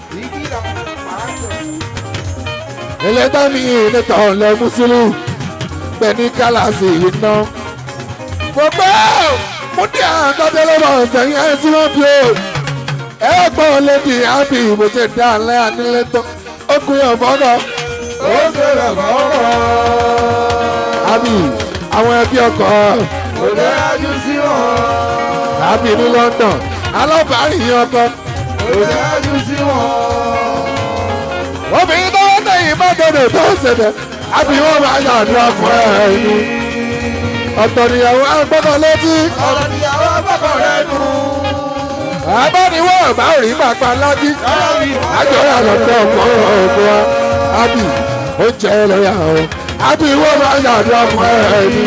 ilé tẹ́mi níta ọ̀lẹ́ mùsùlùmí pẹ̀lú kálásì iná. gbogbo múdí àtọ́tẹ́lẹ́bọ̀ sẹ́yìn ẹ̀sìn wọn fi o. ẹ gbọ́ lédi àbí ìbò ṣe dá alẹ́ ànílé tó ó kú yàn fọ́kọ̀. ó ṣẹlẹ̀ fọ́kọ̀. àbí àwọn ẹbí ọkọ̀ kò lè yájú sí wọn. àbí ní London alábàárìn yín ọkọ̀. kò lè yájú sí wọn. obìnrin tó wọ́n tẹ̀yìn mọ́tòdò tó ń ṣẹlẹ̀ àbí wọ́n máa yàdúrà fún ẹ̀ ní. ọ̀tọ̀ nìyàwó agbọ́dọ̀ létí. ọ̀rọ̀ níyàwó àgbàkọ̀ rẹ̀ nù. àbániwọ̀ bá rí pàpà lájí. àjọyọ̀ àlọ́tọ̀ ọ̀pọ̀ ọ̀pọ̀ wa. àbí ó jẹ́ lọ́yà o. àbí wọ́n máa yàdúrà fún ẹ̀ ní.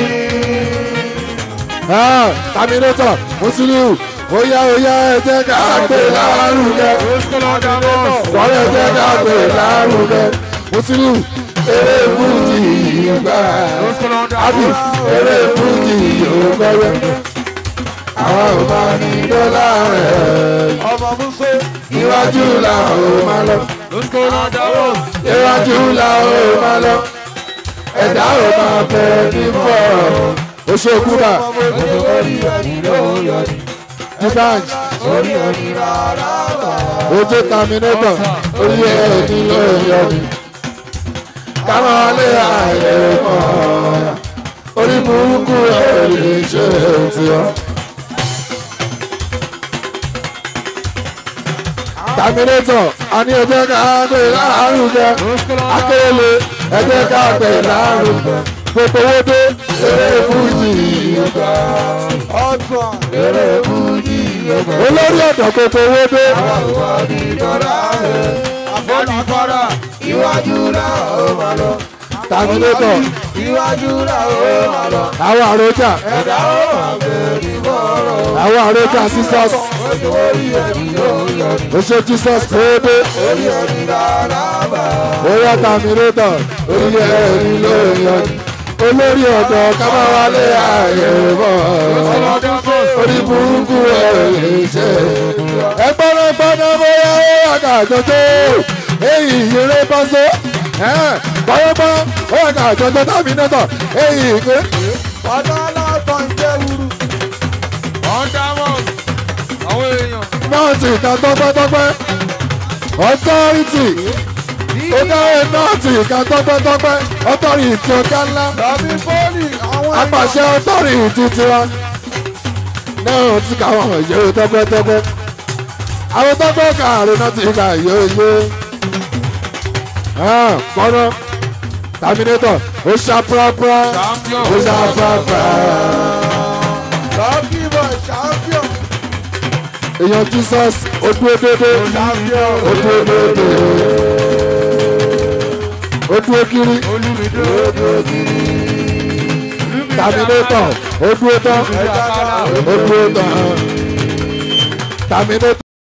tàmínẹ́tọ̀ mùsùlùmí ó yá ó yá ẹ jẹ́ ká gbé lárugẹ. wọ́n yẹ jẹ́ ká gbé lárugẹ. mùsùlùmí eré fújì yìí gbà. àbí eré fújì yìí gbọ́yẹ. àwa ò máa ní dọ́là rẹ̀. ọmọ muso. iwájú la ò máa lọ. iwájú la ò máa lọ. ẹ̀dá ò máa bẹ̀ ní fọ́. oṣooṣù bá orí ẹni ló yọ ni. dibanj orí ẹni rárá wà. ojú terminator orí ẹni ló yọ ni. káwọn alẹ́ ààyè mọ́ orí burúkú ẹ̀ lè ṣe tiọ́. terminator a ní ẹjẹ́ ká gbé lárugẹ akérèlé ẹjẹ́ ká gbé lárugẹ gbogbo owó dé eré fújì ìgbà ọ̀tún eré fújì yọ̀gbọ̀n. olórí ọ̀dọ̀ gbogbo owó dé àwọn ní dọ́là rẹ̀. àfọ̀nàfọ̀nà iwájú là ó máa lọ. terminator iwájú là ó máa lọ. àwọn àròjà ẹ̀dá ó máa gbé ní bọ́ọ̀rọ̀. àwọn àròjà jesus orí ẹni ló yọ ni. oṣù jesus tó dé orí ẹni rárá wà. oyè terminator orí ẹni ló yọ ni olórí ọ̀dọ̀ kábàwálé ààyè bọ̀ orí burúkú ẹ̀ lè ṣe ẹgbọ́n gbọ́dọ̀ bóyá ó wà ká jọjọ́ èyí ìyẹrẹ bọ́sọ́ bọ́yọ́bọ́ ó wà ká jọjọ́ terminator èyí ìgbé. ọ̀dọ́ aláàtọ̀ ń jẹ́ wúru. nọ́ọ̀tì ìka tọ́pẹ́tọ́pẹ́ ọtọ́rìtì ó dáwọ́ nọ́ọ̀tì ìka tọ́pẹ́tọ́pẹ́ ọtọ́rìtì ọ̀gá ńlá tàbí fóònì àwọn apàṣẹ ọtọ́rìtì tiwa náà ti ká àwọn ìyẹ́wò tọ́pẹ́tọ́pẹ́ àwọn tọ́pẹ́ kààrọ̀ náà ti ká ìyẹ́wò kọ́nà terminator ó ṣá pàápàá ó ṣá pàápàá lọ́kì bọ̀ champion. èèyàn jesus ó dúró déédéé champion. ó dúró déédéé ó dúró kiri terminator ó dúró tán ó dúró tán terminator.